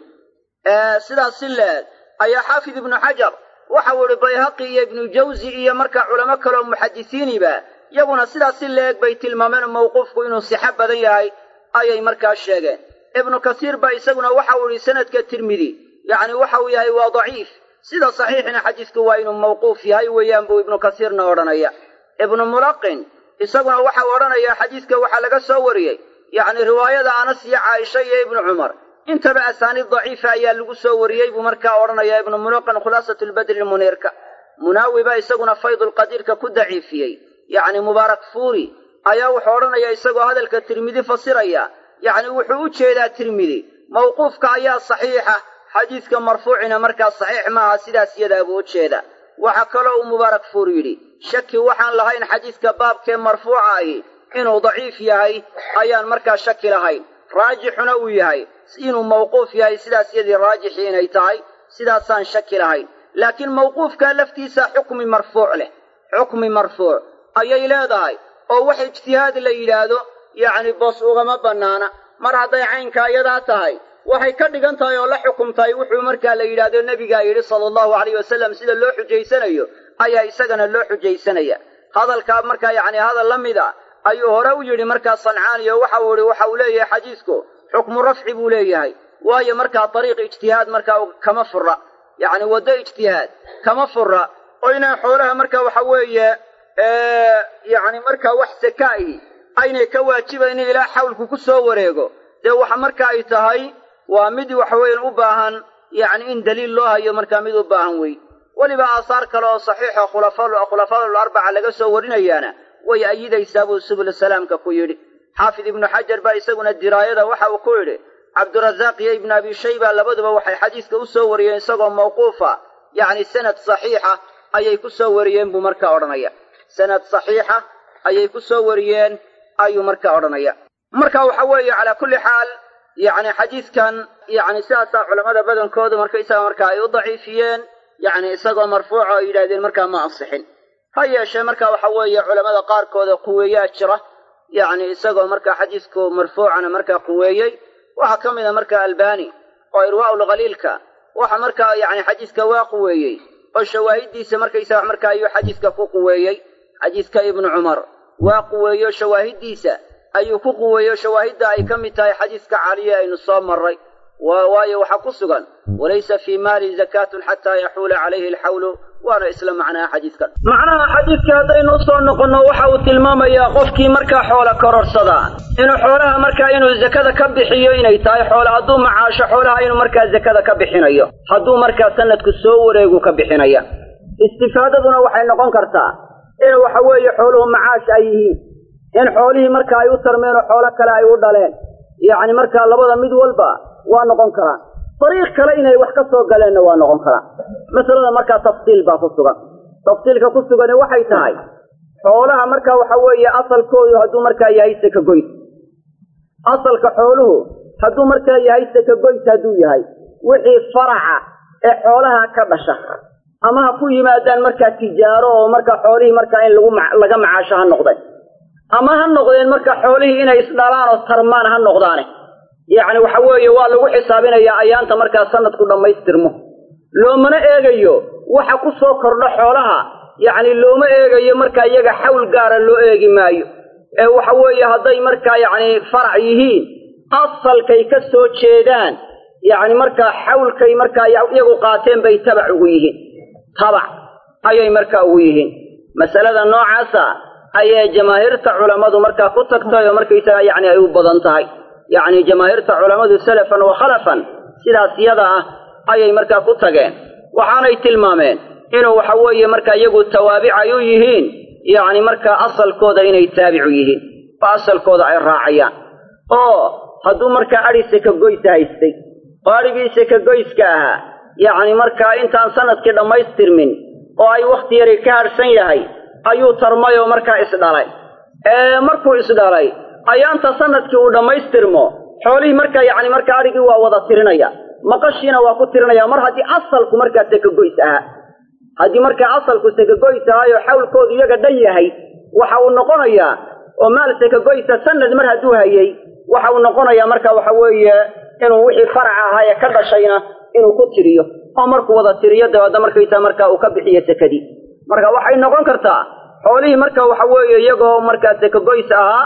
sidaas si leeg ayaa xaafid ibnu xajar waxau yidhi bayhaqi iyo ibnu jawzi iyo markaa culamo kaleoo muxadisiiniba iyaguna sidaas si leeg bay tilmaameen mawquufku inuu sixo badan yahay ayay markaa sheegeen ibnu kasiir baa isaguna waxau yidhi sanadka tirmidi yacni waxau yahay waa daciif sida saxiixina xadiisku waa inuu mawquuf yahay weeyaan buu ibnu kasiirna odhanaya ibnu mulaqin isaguna waxau odhanayaa xadiiska waxaa laga soo wariyey yacni riwaayada anas iyo caaisha iyo ibnu cumar intaba asaaniid daciifa ayaa lagu soo wariyey buu markaa odhanayaa ibnu mulaqin khulaasatu lbadri muniirka munaawi baa isaguna faydulqadiirka ku daciifiyey yacni mubaarak fuuri ayaa wuxuu odhanayaa isagoo hadalka tirmidi fasiraya yacni wuxuu u jeedaa tirmidi mawquufka ayaa saxiixa xadiiska marfuucina markaa saxiix maaha sidaas yadaa buu u jeeda waxaa kaloo uu mubaarak fuur yidhi shaki waxaan lahayn xadiiska baabkee marfuuca ahi inuu daciif yahay ayaan markaa shaki lahayn raajixuna uu yahay inuu mawquuf yahay sidaas yadii raajixii inay tahay sidaasaan shaki lahayn laakiin mawquufkaa laftiisa xukmi marfuuc leh xukmi marfuuc ayay leedahay oo wax ijtihaad la yidhaahdo yacni boos ugama bannaana mar hadday caynkaa iyadaa tahay waxay ka dhigan tahay oo la xukumtahay wuxuu markaa la yidhaahdo nebigaa yidhi sala allahu alayh wasalam sida loo xujaysanayo ayaa isagana loo xujaysanaya hadalkaa markaa yacni hadal la mid a ayuu hore u yidhi markaa sancaaniyo waxa uu yihi waxa uu leeyahay xadiisku xukmu rafci buu leeyahay waayo markaa dariiq ijtihaad markaa kama fura yacni waddo ijtihaad kama fura oo inaan xoolaha markaa waxa weeye yacni markaa wax sakaa'i aynay ka waajibaynin ilaa xawlku ku soo wareego dee waxa marka ay tahay waa mid waxaweyan u baahan yacni in daliil loo hayo markaa mid u baahan wey weliba aasaar kale oo saxiixa khulafadul arbaca laga soo warinayaana way ayidaysaa buu subul salaamka ku yidhi xaafid ibnu xajar baa isaguna diraayada waxa uu ku yidhi cabdurazaaq iyo ibnu abi shayba labaduba waxay xadiiska u soo wariyeen isagoo mawquufa yacni sanad saxiixa ayay ku soo wariyeen buu markaa odhanaya sanad saxiixa ayay ku soo wariyeen ayuu markaa odhanaya marka waxa weeye calaa kulli xaal yacni xadiiskan yacni sidaasaa culammada badankoodu markaysaga markaa ay u daciifiyeen yacni isagoo marfuuca oo yidhahdeen markaa ma ansixin ha yeeshee marka waxa weeye culammada qaarkooda quweeyaa jira yacni isagoo markaa xadiisku marfuucana markaa quweeyey waxaa ka mid a markaa albani oo irwaa'ul khaliilka waxa markaa yacni xadiiska waa quweeyey oo shawaahiddiisa markaysaga markaa ayuu xadiiska ku quweeyey xadiiska ibnu cumar waa quweeyo shawaahiddiisa ayuu ku quweeyo shawaahidda ay ka mid tahay xadiiska caliye aynu soo marray waayo waxaa ku sugan walaysa fii maali zakaatun xataa yaxuula calayhi alxawlu waana isla macnaha xadiidkan macnaha xadiidka haddaynu usoo noqonno waxa uu tilmaamayaa qofkii markaa xoola kororsadaa inuu xoolaha markaa inuu zakada ka bixiyo inay tahay xoola hadduu macaasho xoolaha inuu markaa zakada ka bixinayo hadduu markaa sanadku soo wareegu ka bixinaya istifaadaduna waxay noqon kartaa in waxa weeye xooluhu macaash ay yihiin in xoolihii marka ay u tarmeen oo xoolo kale ay u dhaleen yacni markaa labada mid walba waa noqon karaan dariiq kale inay wax ka soo galeenna waa noqon karaan masalada markaa tafsiil baa ku sugan tafsiilka ku sugani waxay tahay xoolaha markaa waxa weeye asalkoodu hadduu markaa yahay sakagoys asalka xooluhu hadduu markaa yahay sakagoys hadduu yahay wixii faraca ee xoolaha ka dhasha ama ha ku yimaadaan markaa tijaaro oo markaa xoolihii markaa in lagu laga macaasho ha noqdeen ama ha noqdeen markaa xoolihii inay isdhalaan oo tarmaan ha noqdaane yacni waxa weeye waa lagu xisaabinayaa ayaanta markaa sanadku dhammaystirmo loomana eegayo waxa ku soo kordho xoolaha yacni looma eegayo markaa iyaga xawl gaara loo eegi maayo ee waxa weeye hadday markaa yacni farac yihiin asalkay ka soo jeedaan yacni markaa xawlkay markaa iyagu qaateen bay tabac ugu yihiin tabac ayay markaa ugu yihiin masalada noocaasa ayay jamaahiirta culammadu markaa ku tagtay oo markaysaga yacni ay u badan tahay yacni jamaahiirta culammadu salafan wa khalafan sidaas yada ah ayay markaa ku tageen waxaanay tilmaameen inuu waxa weeye markaa iyagu tawaabicay u yihiin yacni markaa asalkooda inay taabicu yihiin oo asalkooda ay raacayaan oo hadduu markaa adhi sekagoysa haystay oo adhigii sekagoyska ahaa yacni markaa intaan sanadkii dhammaystirmin oo ay wakhti yari ka hadhsan yahay ayuu tarmay oo markaa isdhalay ee markuu isdhalay ayaanta sanadkii uu dhammaystirmo xoolihii markaa yacni markaa adhigii waa wada tirinaya maqashiina waa ku tirinaya mar haddii asalku markaa sekagoys ahaa haddii markaa asalku sekagoys ahaayo xawlkoodu iyaga dhan yahay waxa uu noqonayaa oo maal sekagoysa sanad mar hadduu hayay waxa uu noqonayaa marka waxa weeye inuu wixii faraca ahaa ee ka dhashayna inuu ku tiriyo oo markuu wada tiriyo dabeedna markaysaa markaa uu ka bixiyo sekadii marka waxay noqon kartaa xoolihii marka waxa weeye iyagoo markaa sekagoys ahaa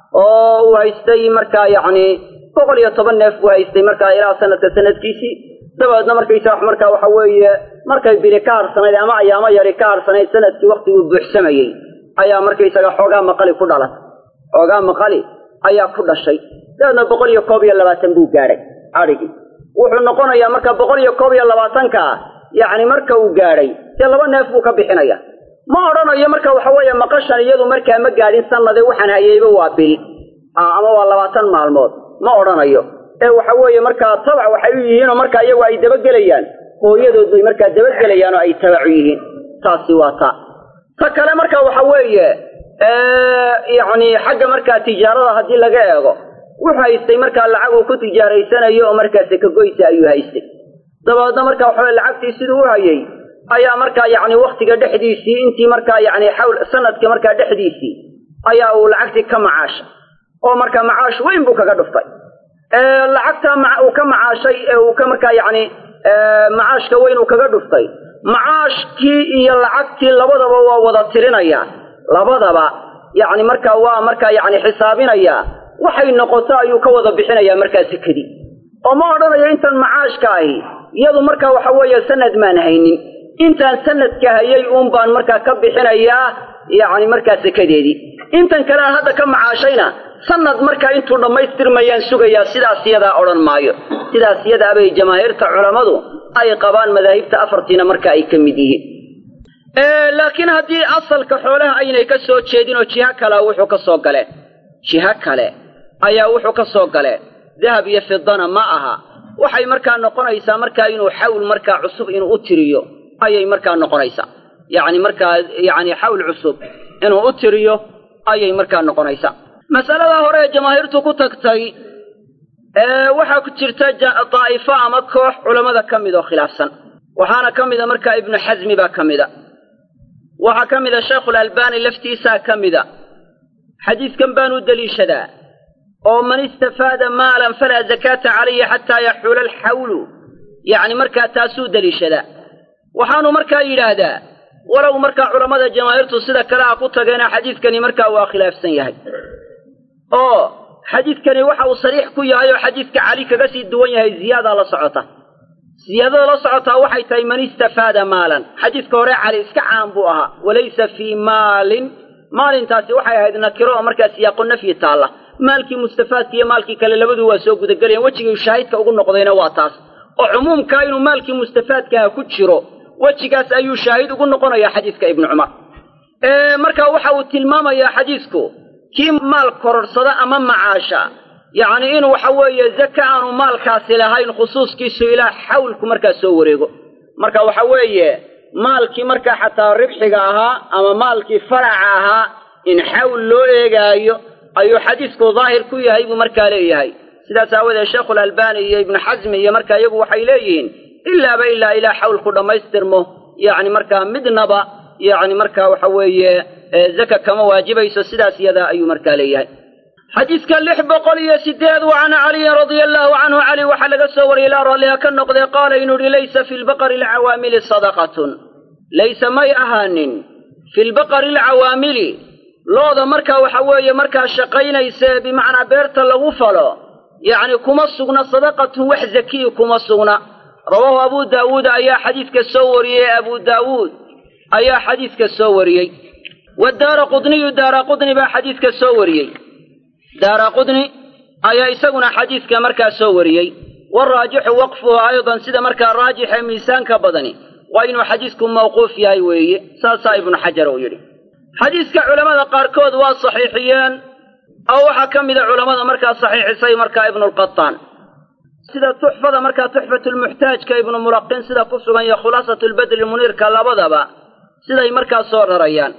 oo uu haystay markaa yacni boqol iyo toban neef buu haystay markaa ilaa sanadka sanadkiisii dabeedna markaysaa markaa waxa weeye markay bili ka harsanayd ama ayaamo yari ka harsanayd sanadkii waktiguu buuxsamayey ayaa markaysaga xoogaa maqali ku dhalatay xoogaa maqali ayaa ku dhashay dabeedna boqol iyo koob iyo labaatan buu gaadhay adhigii wuxuu noqonayaa marka boqol iyo koob iyo labaatanka yacni marka uu gaadhay dee laba neef buu ka bixinaya ma odhanayo marka waxa weeye maqashan iyadu markaa ma gaadhin sanade waxaan hayeyba waa bil ama waa labaatan maalmood ma odhanayo ee waxa weeye markaa tabac waxay u yihiinoo markaa iyagu ay dabagelayaan hooyadood bay markaa dabagelayaan oo ay tabacu yihiin taasi waa ta ta kale marka waxa weeye yacni xagga markaa tijaarada haddii laga eego wuxuu haystay markaa lacag uu ku tijaaraysanayo oo markaa sekagoysa ayuu haystay dabeedna markaa waxaweye lacagtii siduu u hayay ayaa markaa yacni waktiga dhexdiisii intii markaa yacni xawl sanadka markaa dhexdiisii ayaa uu lacagtii ka macaashay oo markaa macaash weyn buu kaga dhuftay lacagtaa uu ka macaashay ee uu ka markaa yacni macaashka weyn uu kaga dhuftay macaashkii iyo lacagtii labadaba waa wada tirinaya labadaba yacni markaa waa markaa yacni xisaabinaya waxay noqoto ayuu ka wada bixinayaa markaa sekadii oo ma odhanayo intan macaashka ahi iyadu markaa waxa weeye sanad maan haynin intaan sanadka hayay uun baan markaa ka bixinayaa yacni markaa sekadeedii intan kale aan hadda ka macaashayna sanad markaa intuu dhammaystirmayaan sugayaa sidaas yadaa odhan maayo sidaas yadaa bay jamaahiirta culammadu ay qabaan madaahibta afartiina marka ay ka mid yihiin laakiin haddii asalka xoolaha aynay ka soo jeedin oo jiho kalea wuxuu ka soo galeen jiho kale ayaa wuxuu ka soo galeen dahab iyo fidana ma aha waxay markaa noqonaysaa markaa inuu xawl markaa cusub inuu u tiriyo ayay markaa noqonaysaa yacni markaa yacni xawl cusub inuu u tiriyo ayay markaa noqonaysaa masalada hore ee jamaahiirtu ku tagtay waxaa ku jirta daa'ifo ama koox culammada ka mid oo khilaafsan waxaana ka mida markaa ibnu xasmi baa ka mida waxaa ka mida sheekhulalbaani laftiisaa ka mida xadiidkan baan u deliishadaa oo man istafaada maalan falaa zakaata calayhi xataa yaxuula alxawlu yacni markaa taasuu deliishadaa waxaanu markaa yidhaahdaa walow markaa culammada jamaahiirtu sida kale ha ku tageena xadiidkani markaa waa khilaafsan yahay oo xadiidkani waxa uu sariix ku yahay oo xadiidka cali kaga sii duwan yahay ziyaadaa la socota siyaadada la socotaa waxay tahay man istafaada maalan xadiiska hore cali iska caan buu ahaa walaysa fii maalin maalintaasi waxay ahayd nakiro oo markaa siyaaqo nafyi taalla maalkii mustafaadka iyo maalkii kale labadu waa soo gudagelayan wejigii shaahidka ugu noqdayna waa taas oo cumuumkaa inuu maalkii mustafaadkaha ku jiro wejigaas ayuu shaahid ugu noqonayaa xadiiska ibnu cumar marka waxa uu tilmaamayaa xadiisku kii maal kororsada ama macaasha yacni in waxa weeye zaka aanu maalkaasi lahayn khusuuskiisu ilaa xawlku markaa soo wareego marka waxa weeye maalkii markaa xataa ribxiga ahaa ama maalkii faraca ahaa in xawl loo eegaayo ayuu xadiisku daahir ku yahay buu markaa leeyahay sidaas aawadeed sheekhulalbani iyo ibnu xasmi iyo markaa iyagu waxay leeyihiin ilaaba ilaa ilaa xawlku dhammaystirmo yacni markaa midnaba yacni markaa waxa weeye zaka kama waajibayso sidaas iyadaa ayuu markaa leeyahay xadiiska lix boqol iyo sideed wa can caliyin radia allaahu canhu cali waxaa laga soo wariyey ilaa raalliha ka noqdee qaala inuu yihi laysa fi lbaqari alcawaamili sadaqatun laysa may ahaanin fi lbaqari alcawaamili looda markaa waxa weeye markaa shaqaynaysa bimacnaa beerta lagu falo yacni kuma sugna sadaqatun wax zakiyi kuma sugna rawaahu abu daawuud ayaa xadiiska soo wariyey abu daawuud ayaa xadiiska soo wariyey wadaara qudniyu daara qudni baa xadiiska soo wariyey daara qudni ayaa isaguna xadiiska markaa soo wariyey waraajixu waqfuhu aydan sida markaa raajixe miisaanka badani waa inuu xadiisku mawquuf yahay weeye saasaa ibnu xajar uu yidhi xadiiska culammada qaarkood waa saxiixiyeen oo waxaa ka mida culammada markaa saxiixisay markaa ibnulqataan sida tuxfada markaa tuxfatulmuxtaajka ibnu mulaqin sida ku sugan iyo khulaasatulbadri muniirka labadaba siday markaa soo rarayaan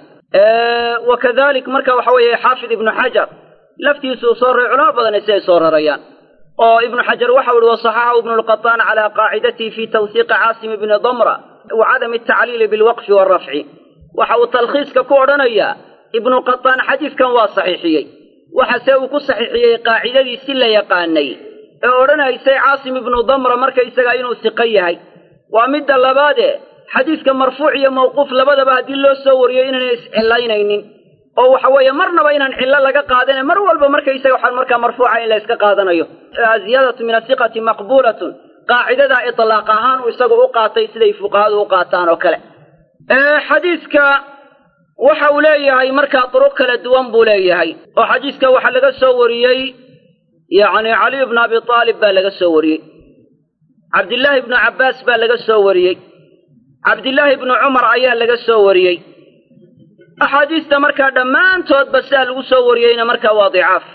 wa kadalik marka waxa weeye xaafid ibnu xajar laftiisuu soo raray culamo badani siday soo rarayaan oo ibnu xajar waxau ihi wasaxaxahu ibnulqataan calaa qaacidatihi fi tawsiiqi caasim ibni damra wa cadami atacliili bilwaqfi waalrafci waxa uu talkhiiska ku odhanayaa ibnuqataan xadiiskan waa saxiixiyey waxase uu ku saxiixiyey qaacidadii si la yaqaanay ee odhanaysay caasim ibnu damra markaysagaa inuu siqo yahay waa midda labaade xadiiska marfuuc iyo mawquuf labadaba haddii loo soo wariyo inaynay iscillaynaynin oo waxa weeye marnaba inaan cillo laga qaadane mar walba markaysaga waxaa markaa marfuuca in la yska qaadanayo ziyaadatu min asiqati maqbuulatun qaacidadaa itlaaq ahaan uu isagu u qaatay siday fuqahadu u qaataan oo kale xadiiska waxa uu leeyahay markaa duruq kala duwan buu leeyahay oo xadiiska waxaa laga soo wariyey yacni caliy bnu abi aalib baa laga soo wariyey cabdillaahi ibnu cabbaas baa laga soo wariyey cabdillaahi ibnu cumar ayaa laga soo wariyey axaadiista markaa dhammaantoodba sidaa lagu soo wariyeyna markaa waa dicaaf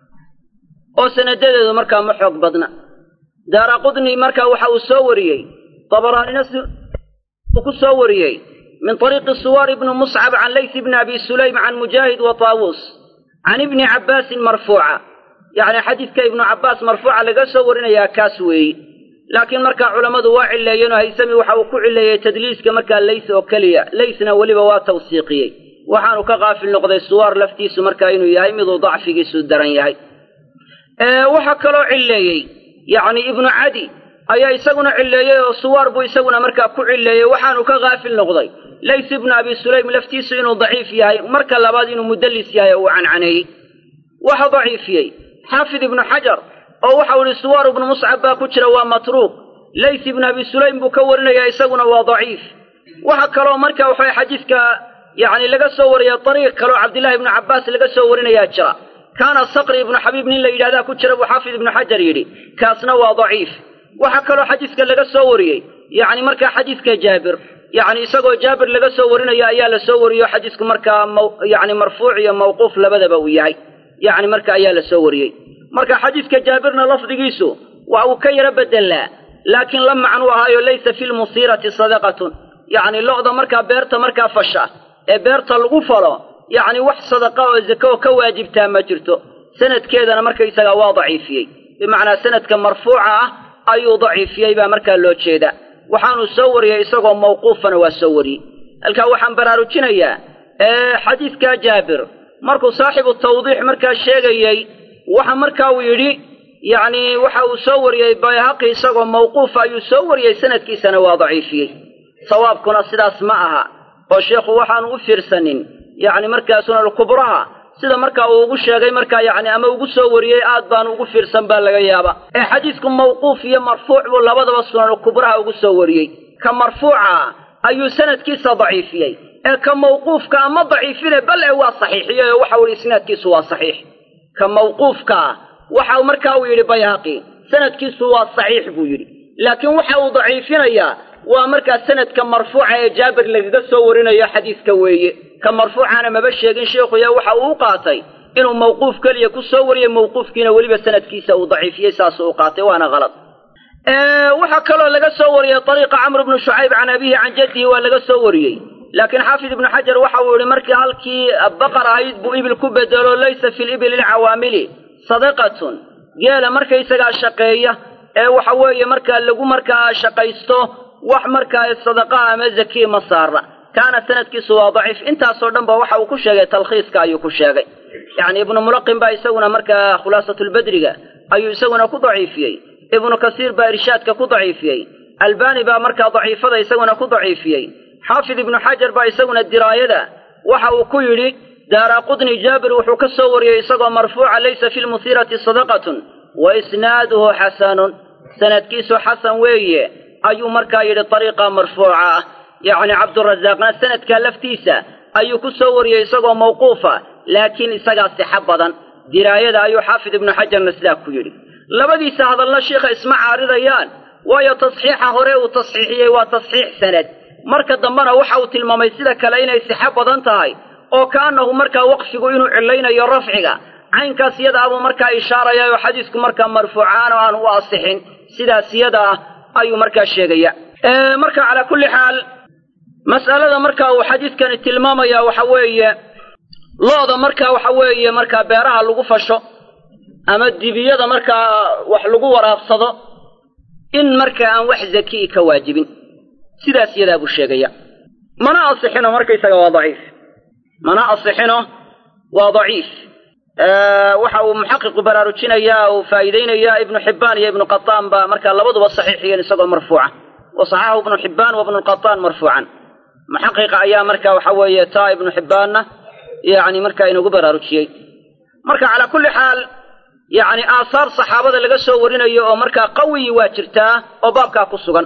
oo sanadadeedu markaa ma xoog badna daara qudni markaa waxa uu soo wariyey dabaraanina si uu ku soo wariyey min طariiqi suwar ibni muscab can lays bni abi sulaym can mujaahid wa taawuus can ibni cabbaasin marfuuca yacni xadiidka ibnu cabbaas marfuuca laga soo warinayaa kaas weeyi laakiin markaa culammadu waa cileeyeenoo haysami waxa uu ku cileeyey tadliiska markaa lays oo keliya laysna weliba waa tawsiiqiyey waxaanu ka qaafil noqday suwaar laftiisu markaa inuu yahay miduu dacfigiisu daran yahay waxaa kaloo cileeyey yacni ibnu cadi ayaa isaguna cileeyey oo suwaar buu isaguna markaa ku cileeyey waxaanu ka kaafil noqday lays ibnu abi sulaym laftiisu inuu daciif yahay marka labaad inuu mudallis yahay oo uu cancaneeyey waxa daciifiyey xaafid ibnu xajar oo waxau ihi suwaar ibnu muscab baa ku jira waa matruuq lays ibnu abi sulaym buu ka warinayaa isaguna waa daciif waxa kaloo marka waxaway xadiiska yacni laga soo wariya dariiq kaloo cabdillahi ibnu cabbaas laga soo warinayaa jira kaana sakri ibnu xabiib nin la yidhahdaa ku jira buu xaafid ibnu xajar yidhi kaasna waa daciif waxaa kaloo xadiiska laga soo wariyey yacni markaa xadiiska jaabir yacni isagoo jaabir laga soo warinayo ayaa la soo wariyo xadiisku markaa yani marfuuc iyo mawquuf labadaba uu yahay yacni marka ayaa la soo wariyey marka xadiiska jaabirna lafdigiisu waa uu ka yaro bedelaa laakiin la macnuu ahaayo laysa fi lmusiirati sadaqatun yacni lo'da markaa beerta markaa fasha ee beerta lagu falo yacni wax sadaqa oo zako oo ka waajibtaa ma jirto sanadkeedana markaysagaa waa daciifiyey bimacnaa sanadka marfuuca ah ayuu daciifiyey baa markaa loo jeedaa waxaanu soo wariyey isagoo mawquufana waa soo wariyey halkaa waxaan baraarujinayaa xadiidkaa jaabir markuu saaxibu tawdiix markaa sheegayey waxa markaa uu yidhi yacni waxa uu soo wariyey bayhaqi isagoo mawquufa ayuu soo wariyey sanadkiisana waa daciifiyey sawaabkuna sidaas ma aha oo sheekhu waxaanu u fiirsanin yacni markaa sunankubraha sida markaa uu ugu sheegay markaa yacni ama ugu soo wariyey aad baan ugu fiirsan baa laga yaaba ee xadiisku mawquuf iyo marfuuc buu labadaba sunan kubraha ugu soo wariyey ka marfuuca ayuu sanadkiisa daciifiyey ee ka mawquufka ama daciifine bal e waa saxiixiyey oo waxa uhi isnaadkiisu waa saxiix ka mawquufkaa waxa markaa uu yidhi bayhaqi sanadkiisu waa saxiix buu yidhi laakiin waxa uu daciifinayaa waa markaa sanadka marfuuca ee jaabir lagaga soo warinayo xadiiska weeye ka marfuucana maba sheegin sheikhuya waxa uu u qaatay inuu mawquuf keliya ku soo wariyey mawquufkiina weliba sanadkiisa uu daciifiyey saasuu u qaatay waana halad waxaa kaloo laga soo wariyey ariiqa camr bnu shucayb can abihi can jaddihi waa laga soo wariyey laakiin xaafid ibnu xajar waxa uu yihi markii halkii baqar ahayd buu ibil ku bedelo laysa fi libili lcawaamili sadaqatun geela markaysagaa shaqeeya ee waxa weeye markaa lagu markaa shaqaysto wax markaa sadaqaha ama zakiya ma saara kaana sanadkiisu waa daciif intaasoo dhan ba waxa uu ku sheegay talkhiiska ayuu ku sheegay yacni ibnu mulaqin baa isaguna markaa khulaasatulbedriga ayuu isaguna ku daciifiyey ibnu kasiir baa irshaadka ku daciifiyey albani baa markaa daciifada isaguna ku daciifiyey xaafid ibnu xajar baa isaguna diraayada waxa uu ku yidhi daara qudni jaabir wuxuu ka soo wariyey isagoo marfuuca laysa fi lmusiirati sadaqatun wa isnaaduhu xasanun sanadkiisu xasan weeye ayuu markaa yidhi ariiqa marfuuca ah yacni cabdurasaaqna sanadkaa laftiisa ayuu ku soo wariyey isagoo mawquufa laakiin isagaa sixo badan diraayada ayuu xaafid ibnu xajarna sidaa ku yidhi labadiisa hadalna shiikha isma caaridayaan waayo tasxiixa hore uu tasxiixiyey waa tasxiix sanad marka dambena waxa uu tilmaamay sida kale inay sixo badan tahay oo kaanahu markaa waqfigu inuu cilaynayo rafciga caynkaas yada abuu markaa ishaaraya oo xadiisku markaa marfuucaan oo aan u asixin sidaas yada ah ayuu markaa sheegaya marka calaa kulli xaal mas'alada marka uu xadiidkani tilmaamaya waxa weeye lo-da marka waxa weeye markaa beeraha lagu fasho ama dibiyada markaa wax lagu waraabsado in markaa aan wax zakii ka waajibin sidaas yadaa buu sheegaya mana asixino markaysaga waa daciif mana asixino waa daciif waxa uu muxaqiqu baraarujinayaa uu faa'iideynayaa ibnu xibbaan iyo ibnu qataan baa markaa labaduba saxiixiyeen isagoo marfuuca wa saxaxahu ibnu xibbaan wa ibnu qataan marfuucan muxaqiqa ayaa marka waxa weeye taa ibnu xibbaanna yani markaa inagu baraarujiyey marka calaa kulli xaal yacni aasaar saxaabada laga soo warinayo oo markaa qawiyi waa jirtaa oo baabkaa ku sugan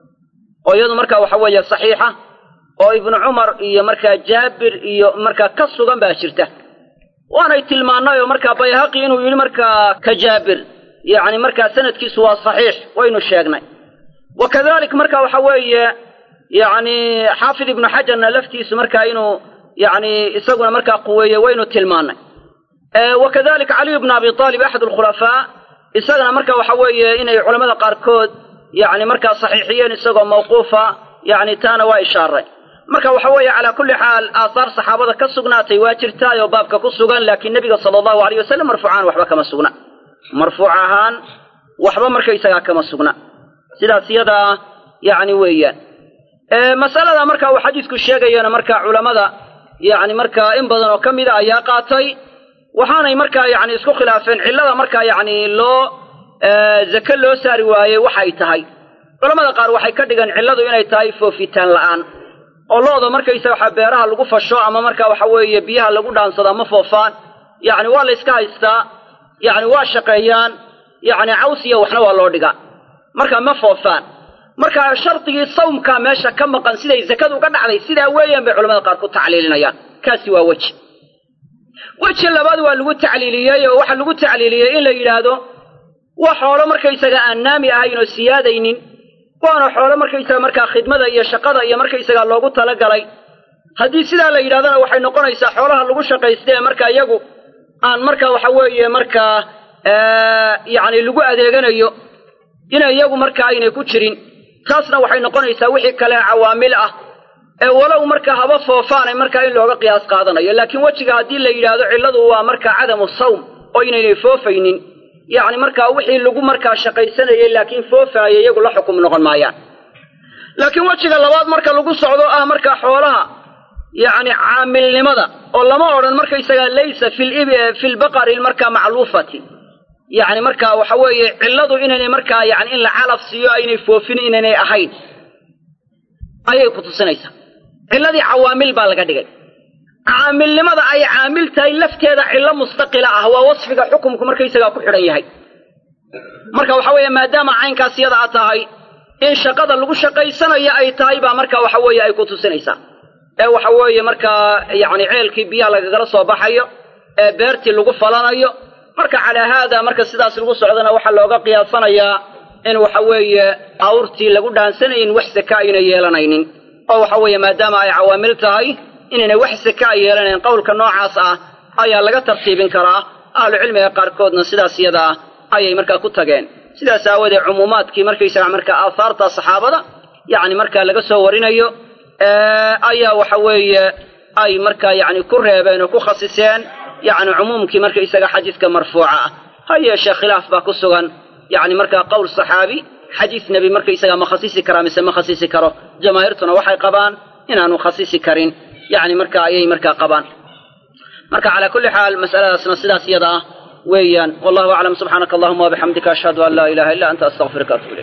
oo iyadu markaa waxa weeye saxiixa oo ibnu cumar iyo markaa jaabir iyo markaa ka sugan baa jirta waanay tilmaannay oo markaa bayhaqi inuu yidhi markaa ka jaabir yacni markaa sanadkiisu waa saxiix waynu sheegnay wa kadalik marka waxa weeye yacni xaafid ibnu xajarna laftiisu markaa inuu yacni isaguna markaa quweeye waynu tilmaannay wa kadalika caliyu bnu abi aalib axad alkhulafaa isagana marka waxa weeye inay culamada qaarkood yacni markaa saxiixiyeen isagoo mawquufa yacni taana waa ishaaray marka waxa weeye calaa kulli xaal aahaar saxaabada ka sugnaatay waa jirtaay oo baabka ku sugan laakiin nebiga sala allahu alayh wasalam marfuucaan waxba kama sugna marfuuc ahaan waxba markaysagaa kama sugna sidaas iyadaa yacni weeyaan masalada marka uu xadiisku sheegayana marka culammada yacni markaa in badan oo ka mida ayaa qaatay waxaanay markaa yacni isku khilaafeen cillada markaa yacni loo zake loo saari waayey waxay tahay culamada qaar waxay ka dhigan cilladu inay tahay foofitaan la'aan oo looda markaysaga waxa beeraha lagu fasho ama marka waxa weeye biyaha lagu dhaansado ama foofaan yacni waa la yska haystaa yacni waa shaqeeyaan yacni caws iyo waxna waa loo dhigaa marka ma foofaan marka shardigii sawmkaa meesha ka maqan siday zakadu uga dhacday sidaa weeyaan bay culamada qaar ku tacliilinayaan kaasi waa weji weji labaad waa lagu tacliiliyey oo waxaa lagu tacliiliyey in la yidhaahdo waa xoolo markaysaga aan naami ahayn oo siyaadaynin waana xoolo markaysaga markaa khidmada iyo shaqada iyo markaysaga loogu talagalay haddii sidaa la yidhahdana waxay noqonaysaa xoolaha lagu shaqaysta ee markaa iyagu aan marka waxa weeye markaa yacni lagu adeeganayo inay iyagu markaa aynay ku jirin taasna waxay noqonaysaa wixii kale cawaamil ah ee walow marka haba foofaanay markaa in looga qiyaas qaadanayo laakiin wejiga haddii la yidhaahdo cilladu waa markaa cadamu sawm oo inaynay foofaynin yacni markaa wixii lagu markaa shaqaysanayay laakiin foofaaya iyagu la xukum noqon maayaan laakiin wejiga labaad marka lagu socdo ah markaa xoolaha yacni caamilnimada oo lama odhan markaysagaa laysa fi lbaqari markaa macluufati yacni markaa waxa weeye cilladu inaynay markaa yani in la calaf siiyo aynay foofin inaynay ahayn ayay ku tusinaysaa cilladii cawaamil baa laga dhigay caamilnimada ay caamil tahay lafteeda cillo mustaqila ah waa wasfiga xukumku markaysagaa ku xidhan yahay marka waxa weeye maadaama caynkaas yada a tahay in shaqada lagu shaqaysanayo ay tahay baa marka waxa weeye ay ku tusinaysaa ee waxa weeye markaa yacni ceelkii biyaha lagagala soo baxayo ee beertii lagu falanayo marka calaa haada marka sidaas lagu socdana waxaa looga qiyaasanayaa in waxa weeye awrtii lagu dhaansanayn wax saka ayna yeelanaynin oo waxa weeye maadaama ay cawaamil tahay inaynay wax saka a yeelanayn qowlka noocaas ah ayaa laga tartiibin karaa ahlucilmiga qaarkoodna sidaas yada ah ayay markaa ku tageen sidaas aawoodee cumuumaadkii markaysaga markaa aahaarta saxaabada yacni markaa laga soo warinayo ayaa waxa weeye ay markaa yacni ku reebeen oo ku khasiseen yacni cumuumkii markaysaga xadiidka marfuuca ah ha yeeshee khilaaf baa ku sugan yacni markaa qowl saxaabi xadiis nebi markaysaga ma khasisi karaa mise ma khasisi karo jamaahiirtuna waxay qabaan inaanu khasisi karin yacni marka ayay markaa qabaan marka calaa kulli xaal mas'aladaasna sidaas iyada ah weeyaan wallahu aclam subxaanaka allahuma wabixamdika ashhadu an laa ilaha illa anta astaqfiruka atub ilayk